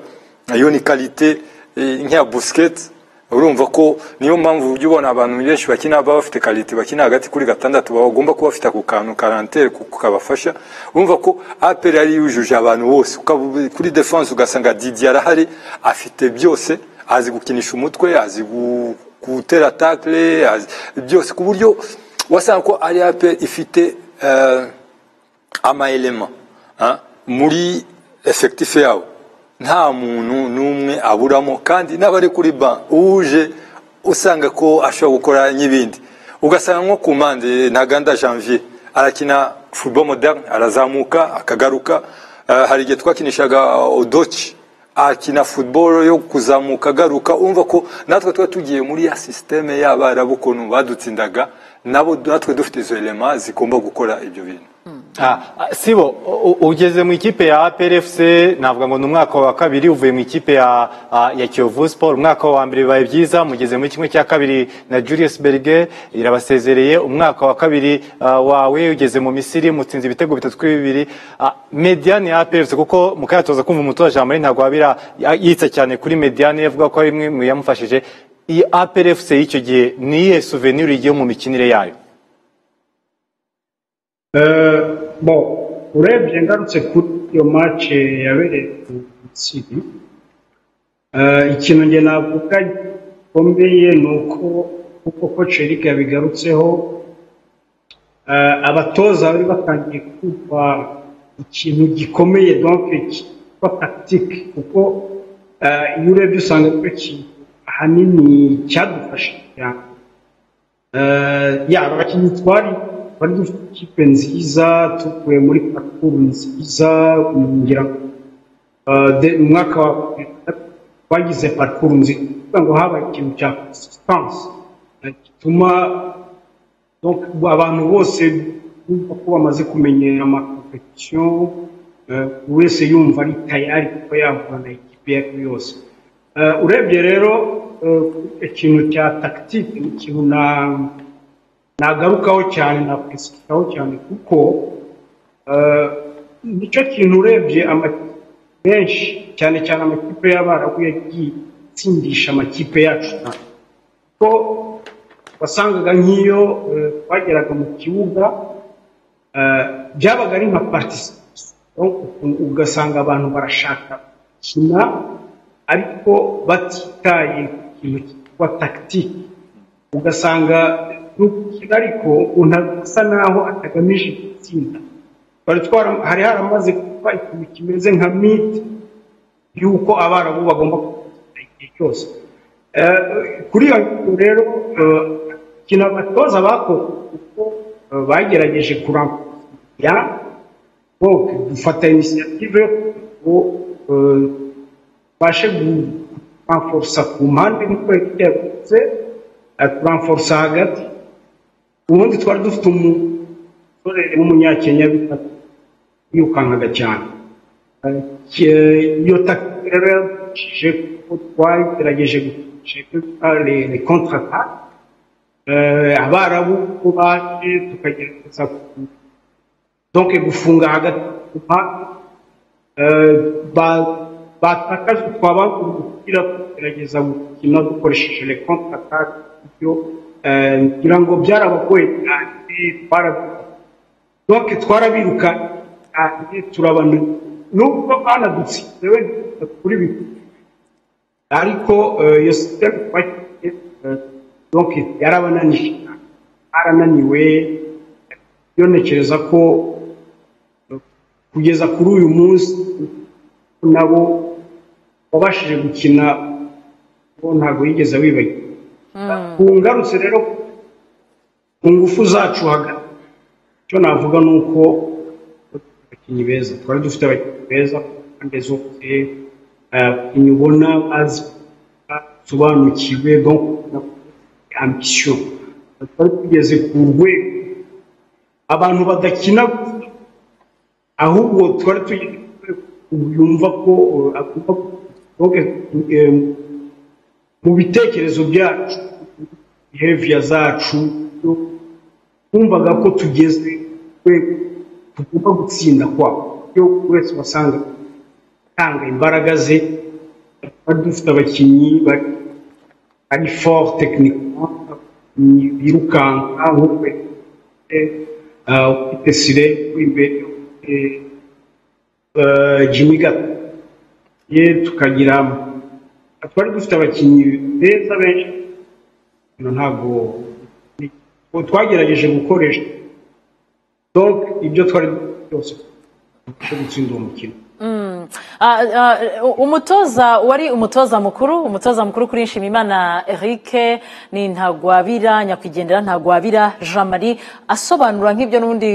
iyo ni kalite nk'iya Busquets urumva ko niyo mpamvu ujya ubona abantu benshi bakina baba bafite kalite bakina hagati kuri gatandatu bagomba kuba bafite ako kantu karantere kabafasha urumva ko APR yari yujuje abantu bose Ukaba- kuri defense ugasanga Didier arahari afite byose azi gukinisha umutwe azi gu- gutera tackle azi byose ku buryo wasanga ko ari ape ifite eh, amaelema ah, muri efekitifu yabo nta muntu n'umwe aburamo kandi n'abari kuri ban uje usanga ko ashobora gukora n'ibindi ugasanga nko ku mpande ntaganda janvier arakina football moderne arazamuka akagaruka Eh, hari igihe twakinishaga odoci akina football yo kuzamuka agaruka urumva ko natwe tuba tugiye muri ya sisiteme y'abarabu ukuntu badutsindaga nabo natwe dufite izo elema zigomba gukora ibyo bintu Ah, ah, sibo u- u- ugeze mu ikipe ya APRFC navuga ngo ni umwaka wa kabiri uvuye mu ikipe ya ah, ya Kiyovu Sport umwaka wa mbere bibaye byiza mugeze muri kimwe cya kabiri na Julius Berge irabasezereye umwaka wa kabiri ah, wawe ugeze mu Misiri mutsinze ibitego bitatu kuri bibiri Ah, mediane ya APRFC kuko mukayatoza kumva umutoza Jean Marie ntabwo wabira yitsa cyane kuri mediane yavuga ko ari imwe mu yamufashije iyi APRFC y'icyo gihe ni iyihe souvenir igiye mu mikinire yayo Eh, bo urebye ngarutse kuri iyo mace yabereye ku Misiri eh, ikintu njye navuga gikomeye ni uko uko koci Eric yabigarutseho eh, abatoza bari batangiye kumva ikintu gikomeye donc kitwa tactique kuko eh, iyo urebye usanga ari cyo kintu ahanini cyadufasha cyane Eh, yaba abakinnyi twari bari dufite ikipe nziza tuvuye muri parcours nziza ngira ngo eh, de- mu mwaka wa twagize parcours nziza kugira ngo habaye ikintu cya consistance eh, gituma donc, abantu bose bumva ko bamaze kumenyera amakompetisiyo wese yumva ari tayari kuko yavana ikipe ye yose urebye rero ikintu cya tagitike ni ikintu nagarukaho cyane nakwisukaho cyane kuko nicyo kintu urebye amakipe menshi cyane cyane amakipe y'abarabu yagiye atsindisha amakipe yacu kuko wasangaga nk'iyo twageraga mu kibuga byabaga ari nka participation ugasanga abantu barashaka gukina ariko batitaye ku kintu cyitwa tagitike ugasanga ariko unasa naho atagamije gutsinda hari haramaze kuba ikintu kimeze nka miti y'uko abarabu bagomba kugira igihe cyose kuri iyo ngingo rero ikintu abatoza bakoze kuko bagerageje kurambuya ngo dufata inisiyative ngo tubashe kuramforosa ku mpande nk'uko yabitse turamforosa hagati ubundi twari dufite umusore w'umunyakenya bita yirukankaga cyane iyo takike rero yadufashije kuko twagerageje le kontrata abarabu ko baje tukagerageza donke gufunga hagati ku batakaje twaba umupira tugerageza gukina dukoresheje le kontratake ibyo ngira ngo byarabagoye cyane twarabiruka donke twarabiruka cyane turabana nubwo banadutsinze wenda kuri bibiri ariko iyo sisiteme twakiye donke yarabananije arananiwe iyo ntekereza ko kugeza kuri uyu munsi nabo wabashije gukina ntabwo yigeze wibagirwa ngarutse rero ku ngufu zacu hagati icyo navuga ni uko abakinnyi beza twari dufite abakinnyi beza ku mpande zose abakinnyi ubona basobanukiwe ambisiyo twari tugeze ku rwego abantu badakina ahubwo twari tugeze yumva ko mu bitekerezo byacu biheviya zacu twumvaga ko tugeze tugomba gutsinda kwa iyo wese wasanga atanga imbaraga ze bari dufite abakinnyi bari fort tekinike birukanka nk'uko ufite sire imbere jimmy gato ye tukagira twari dufite abakinnyi beza benshi ntabwo twagerageje gukoresha ibyo twari byose cyo gutsinda uwo mukino umutoza wari umutoza mukuru umutoza mukuru kuri nshimimana eric ni ntagwabira nyakwigendera ntagwabira jean marie asobanura nk'ibyo n'ubundi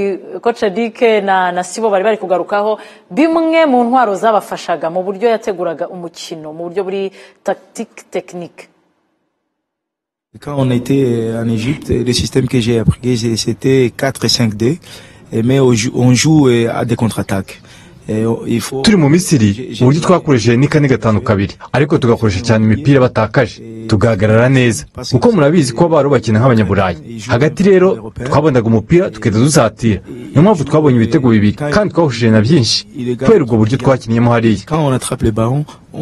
kocedike na sibo bari bari kugarukaho bimwe mu ntwaro zabafashaga mu buryo yateguraga umukino mu buryo buri tagitike tekinike Quand on était en Égypte, le système que j'ai appris, c'était 4 et 5-2, mais on joue à des contre-attaques. turi mu misiri uburyo twakoresheje ni kane gatanu kabiri ariko tugakoresha cyane imipira batakaje tugahagarara neza kuko murabizi ko bari bakina nk'abanyaburayi hagati rero twabonaga umupira tugahita dusatira niyo mpamvu twabonye ibitego bibiri kandi twahushije na byinshi kubera ubwo buryo twakinniyemo hariya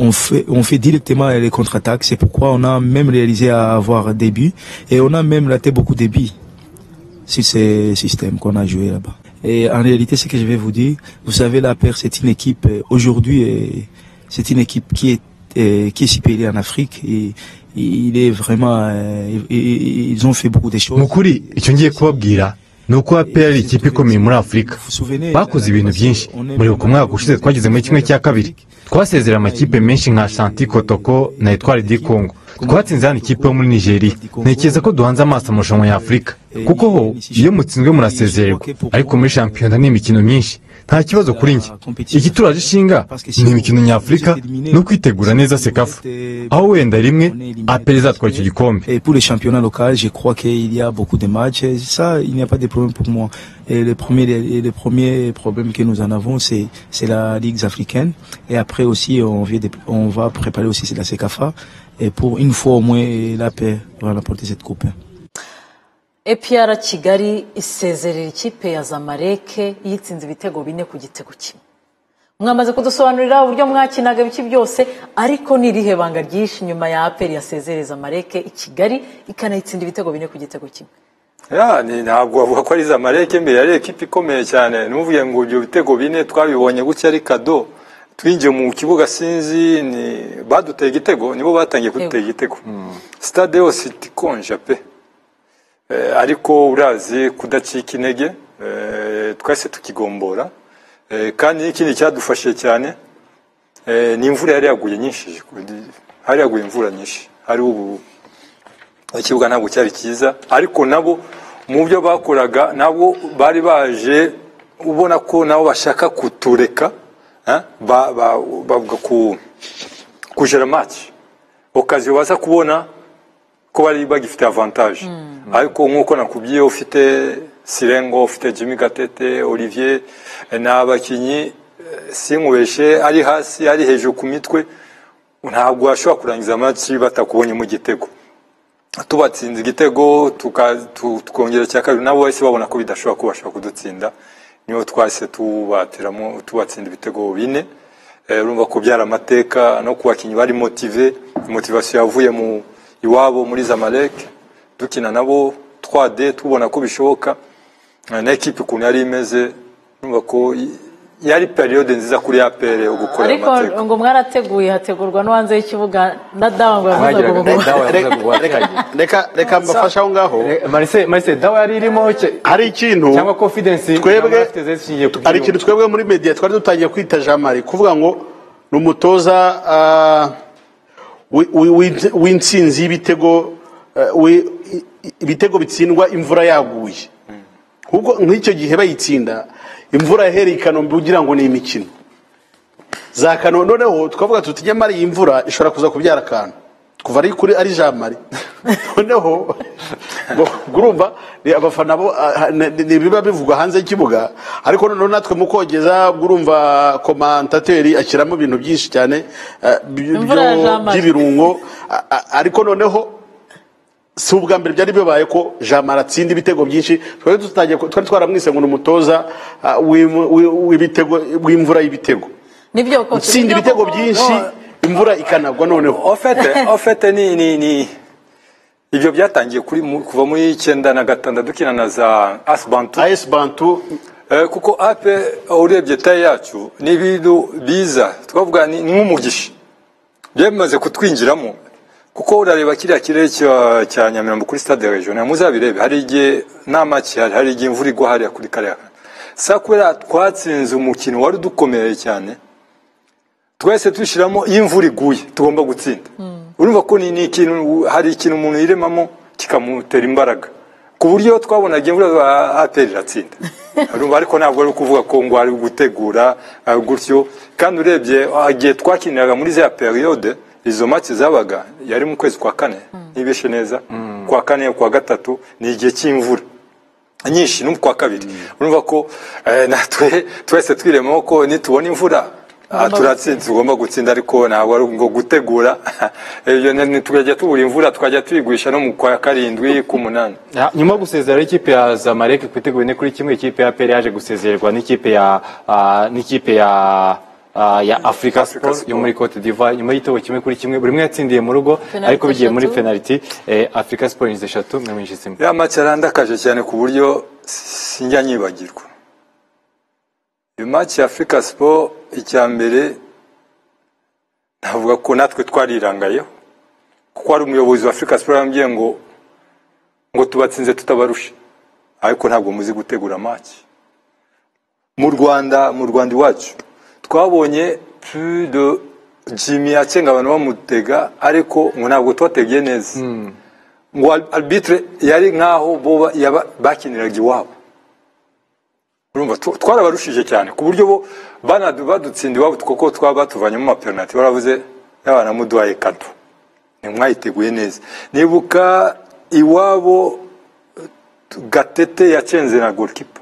on fait, on fait directement les contre-attaques. C'est pourquoi on a même réalisé à avoir des buts et on a même raté beaucoup de buts sur ces systèmes qu'on a joué là-bas. Et en réalité, ce que je vais vous dire, vous savez, la paire, c'est une équipe, aujourd'hui, c'est une équipe qui est qui est supérieure en Afrique et il est vraiment ils ont fait beaucoup de choses. Mukuri, icyo ngiye kubabwira ni uko APR ari ikipe ikomeye muri Afurika bakoze ibintu byinshi muribuka umwaka ushize twageze muri kimwe cya kabiri twasezera amakipe menshi nka Ashanti Kotoko na Etwari di Congo twatsinze hano ikipe yo muri nigeria ntekereza ko duhanze amaso amarushanwa y'afurika kuko ho iyo mutsinzwe murasezererwa ariko muri shampiyona ni imikino myinshi nta kibazo kuri njye iki turaje ishinga ni imikino nyafurika no kwitegura neza sekafa aho wenda rimwe apere izatwara icyo gikombe Et pour les championnats locaux, je crois qu'il y a beaucoup de matchs. Et ça, il n'y a pas de problème pour moi. Et les premiers, les, les premiers problèmes que nous en avons, c'est, c'est la Ligue africaine. Et après aussi, on, vient de- on va préparer aussi c'est la CECAFA. Et pour une fois au moins, la paix va remporter cette coupe. epr kigali isezerera ikipe ya zamareke yitsinze ibitego bine ku gitego kimwe mwamaze kudusobanurira uburyo mwakinaga biki byose ariko ni irihe banga ryinshi nyuma ya aperi yasezereza zamareke i kigali ikanayitsinda ibitego bine ku gitego kimwe Ya, ni ntabwo wavuga ko ari zamareke mbere yari ekipi ikomeye cyane nuvuye ngo ibyo bitego bine twabibonye gutya ari kado twinjiye mu kibuga sinzi ni baduteye igitego nibo batangiye kudutera igitego stade yose ikonja pe Eh, ariko urazi kudacika intege eh, twese tukigombora Eh, kandi n'ikindi cyadufashije cyane eh, ni imvura yari yaguye nyinshi hari yaguye imvura nyinshi hari ubu ikibuga ntabwo cyari cyiza ariko nabo mu byo bakoraga nabo bari baje ubona ko nabo bashaka kutureka eh, ba- ba- bavuga ku kujera match okaziyo baza kubona ko bari bagifite avantage ariko nk'uko nakubwiye ufite sirengo ufite jimmy gatete olivier eh, ni abakinnyi eh, sinkubeshe ari hasi ari hejuru ku mitwe ntabwo washobora kurangiza match batakubonyemo igitego tubatsinze igitego tuka- tu- tukongera icya kabiri nabo bahise babona ko bidashobora kubasha kudutsinda niyo twahise tubateramo tubatsinda ibitego bine Eh, urumva ko byari amateka no ku bakinnyi bari motive motivasiyo yavuye mu iwabo muri zamalek dukina nabo 3D tubona ko bishoboka Eh, na ekipi ukuntu yari imeze urumva ko i- yari periyode nziza kuri apr yo gukora ariko amateka ngo mwarateguye hategurwa no hanze y'ikibuga na dawa ngo yavuze Abagiraga- ngo Dawa yavuze ngo uwateganye. reka reka mbafashe aho ngaho Marise Marise dawa yari irimo ke- hari ikintu cyangwa confidence twebwe zishingiye ku hari ikintu twebwe muri media twari dutangiye kwita jean marie kuvuga ngo ni umutoza ah, wi- wi- wi- w'intsinzi y'ibitego eh, wi- i- i- ibitego bitsindwa imvura yaguye ahubwo nk'icyo gihe bayitsinda imvura yahereye i kanombe ugira ngo ni imikino za kanombe noneho tukavuga tuti nyamara iyi mvura ishobora kuza kubyara akantu kuva ari kuri ari jean marie noneho ngo- urumva ni abafana bo ah, ni- ni ni ibiba bivugwa hanze y'ikibuga ariko noneho natwe mu kogeza ubwo urumva komantateri ashyiramo ibintu byinshi cyane ah, by- Imvura ya byo- Jean Marie. by'ibirungo a- a- ariko noneho si ubwa mbere byari bibaye ko jamara atsinda ibitego byinshi twari dutangiye ku- twari twaramwise ngo ni umutoza ah, w'im- w'i- w'ibitego w'imvura y'ibitego nibyo koko utsinda nibyo ibitego koko. byinshi imvura ikanagwa noneho ofete ofete ni ni ni ibyo byatangiye kuri mu- kuva muri icyenda na gatandatu dukina na za asbantu asbantu kuko ape urebye taye yacu ni ibintu biza twavuga ni ni nk'umugisha byamaze kutwinjiramo kuko urareba kiriya kirere cya- cya nyamirambo kuri stade regional muzabirebe hari igihe nta maki hari hari igihe imvura igwa hariya kuri kariya kantu. sa kubera twatsinze umukino wari udukomereye cyane twese dushyiramo iyo imvura iguye tugomba gutsinda urumva ko ni ni ikintu hari ikintu umuntu yiremamo kikamutera imbaraga ku buryo twabonaga imvura ba- atera iratsinda urumva ariko ntabwo ari ukuvuga ko ngo ari gutegura ah, gutyo kandi urebye ah, igihe twakiniraga muri za periyode izo maci zabaga yari mu kwezi kwa kane ntibishe neza kwa kane kwa gatatu ni igihe cy'imvura nyinshi no kwa kabiri urumva ko eh, natwe twese twiremamo ko nitubona imvura ah, turatsinze tugomba gutsinda ariko ntabwo ari ngo gutegura ibyo tukajya tubura imvura twajya tuyigurisha no mu kwa karindwi ku munani Ya, nyuma yo gusezera ikipe ya Zamalek ku bitego bine kuri kimwe ikipe ya APR yaje gusezererwa n'ikipe ya ah, n'ikipe ya ah, ya Africa Sport yo muri Cote d'Ivoire nyuma y'igitego kimwe kuri kimwe buri umwe yatsindiye mu rugo Penaliti ariko bigiye muri eshatu. penalty eh, Africa Sport yinjiza eshatu mwinjiza imwe ya mace yarandakaje cyane ku buryo sinjya nyibagirwa iyo mace ya afurika siporo icya mbere navuga ko natwe twarirangayeho kuko hari umuyobozi wa afurika siporo yambwiye ngo ngo tubatsinze tutabarusha ariko ntabwo muzi gutegura maci mu rwanda mu rwanda iwacu twabonye plus de jimmy yacenga abantu bamutega ariko ngo ntabwo tubategeye neza ngo arbitre yari nk'aho bo ba- yaba- bakiniraga iwabo urumva tu- twarabarushije cyane ku buryo bo banadu- badutsinda iwabo kuko twaba batuvanyemo amapenaliti baravuze yabana muduhaye kato ntimwayiteguye neza nibuka iwabo gatete yacenze na golikipa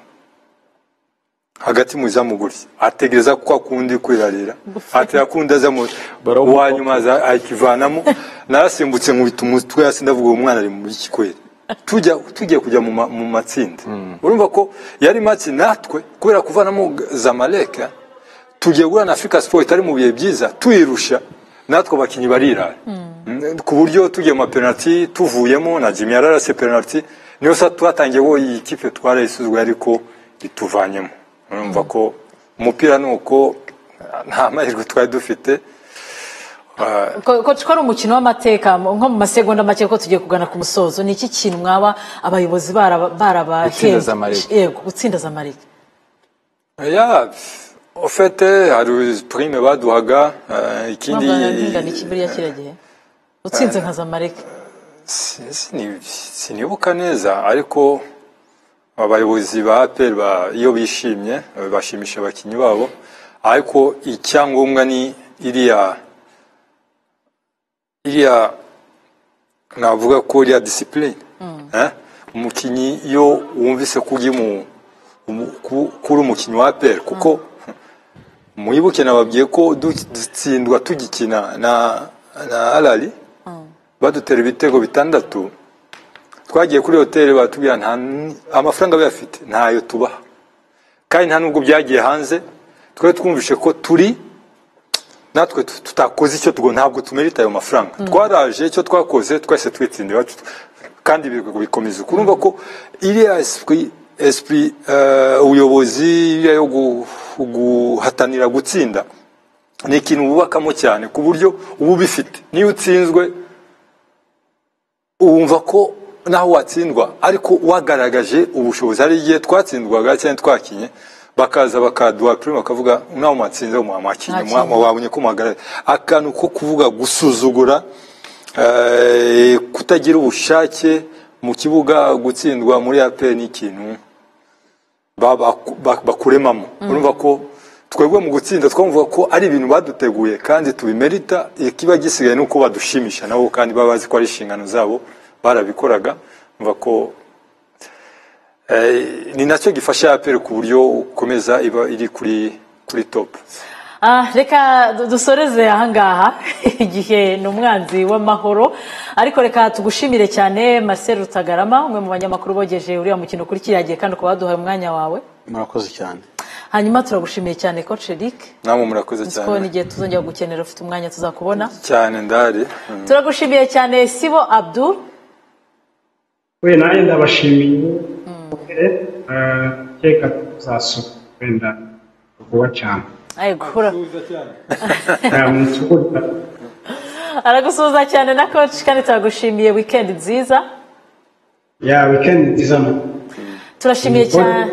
hagati mu izamu gutya ategereza ko akundi kwirarira atera kundi aza mu uwa nyuma aza akivanamo narasimbutse nkubita umutwe hasi ndavuga uwo mwana ari mu kikweri tujya tugiye kujya mu ma- mu matsinda urumva ko yari make natwe kubera kuvanamo zamaleka tugiye guhura na afurika siporo itari mu bihe byiza tuyirusha natwe abakinnyi barirara Mm, ku buryo tugiye mu mapenaliti tuvuyemo na jimmy yararase penaliti niyo sa twatangiye wo iyi kipe twarayisuzwe ariko ituvanyemo urumva ko umupira ni uko nta mahirwe twari dufite Ah, ko ko ari umukino w'amateka mu- nko mu masegonda make ko tugiye kugana ku musozo ni iki kintu mwaba abayobozi baraba- barabahembye Gutsinda Zamalek. yego gutsinda zamalek Ya, ofete hari prime baduhaga eh, ikindi mwaba nkingana iki buriya kiriya gihe utsinze nka zamalek si- sini- sinibuka neza ariko abayobozi ba APR ba- iyo bishimye eh, bashimisha abakinnyi babo ariko icyangombwa ni iriya iriya navuga ko iriya discipline Eh? umukinnyi iyo wumvise ko ugiye mu umu- ku- kuri umukinnyi wa APR kuko muyibuke nababwiye ko du- dutsindwa tugikina na na Alali badutera ibitego bitandatu twagiye kuri hoteli batubwira nta n- amafaranga bayafite ntayo tubaha kandi nta nubwo byagiye hanze twari twumvishe ko turi natwe tu- tutakoze icyo tugomba ntabwo tumerita ayo mafaranga twaraje icyo twakoze twese twitsinda iwacu kandi ibirego bikomeza uko urumva ko iriya esprit esprit eh, ubuyobozi iriya yo gu- guhatanira gutsinda ni ikintu wubakamo cyane ku buryo uba ubifite niyo utsinzwe wumva ko naho watsindwa ariko wagaragaje ubushobozi hari igihe twatsindwaga cyangwa twakinye bakaza bakaduha prime bakavuga nawe mwatsinze mwa- mwakinye mwa- mwa- wabonye ko muhagarara akantu ko kuvuga gusuzugura eh, kutagira ubushake mu kibuga gutsindwa muri apr ni ikintu ba- baku- ba- bakuremamo urumva ko twebwe mu gutsinda twumva ko ari ibintu baduteguye kandi tubimerita ikiba gisigaye ni uko badushimisha nabo kandi baba bazi ko ari inshingano zabo barabikoraga urumva ko eh, ni nacyo gifasha aperi ku buryo ukomeza iba iri kuri kuri topu Ah, reka du- dusoreze ahangaha igihe ni umwanzi w'amahoro ariko reka tugushimire cyane Marcel Rutagarama umwe mu banyamakuru bogeje uriya mukino kuri kiriya gihe kandi ukaba waduhaye umwanya wawe murakoze cyane hanyuma turagushimiye cyane coach Eric namwe murakoze ko cyane n'igihe tuzongera gukenera ufite umwanya tuzakubona cyane ndahari Mm. turagushimiye cyane Sibo Abdul we nanjye ndabashimiye Eh, keka tuzasura wenda vuba cyane Yego, ura- Eh, mwisukurire. aragusuhuza cyane na coach kandi turagushimiye weekend nziza ya wikendi nziza mu turashimiye cyane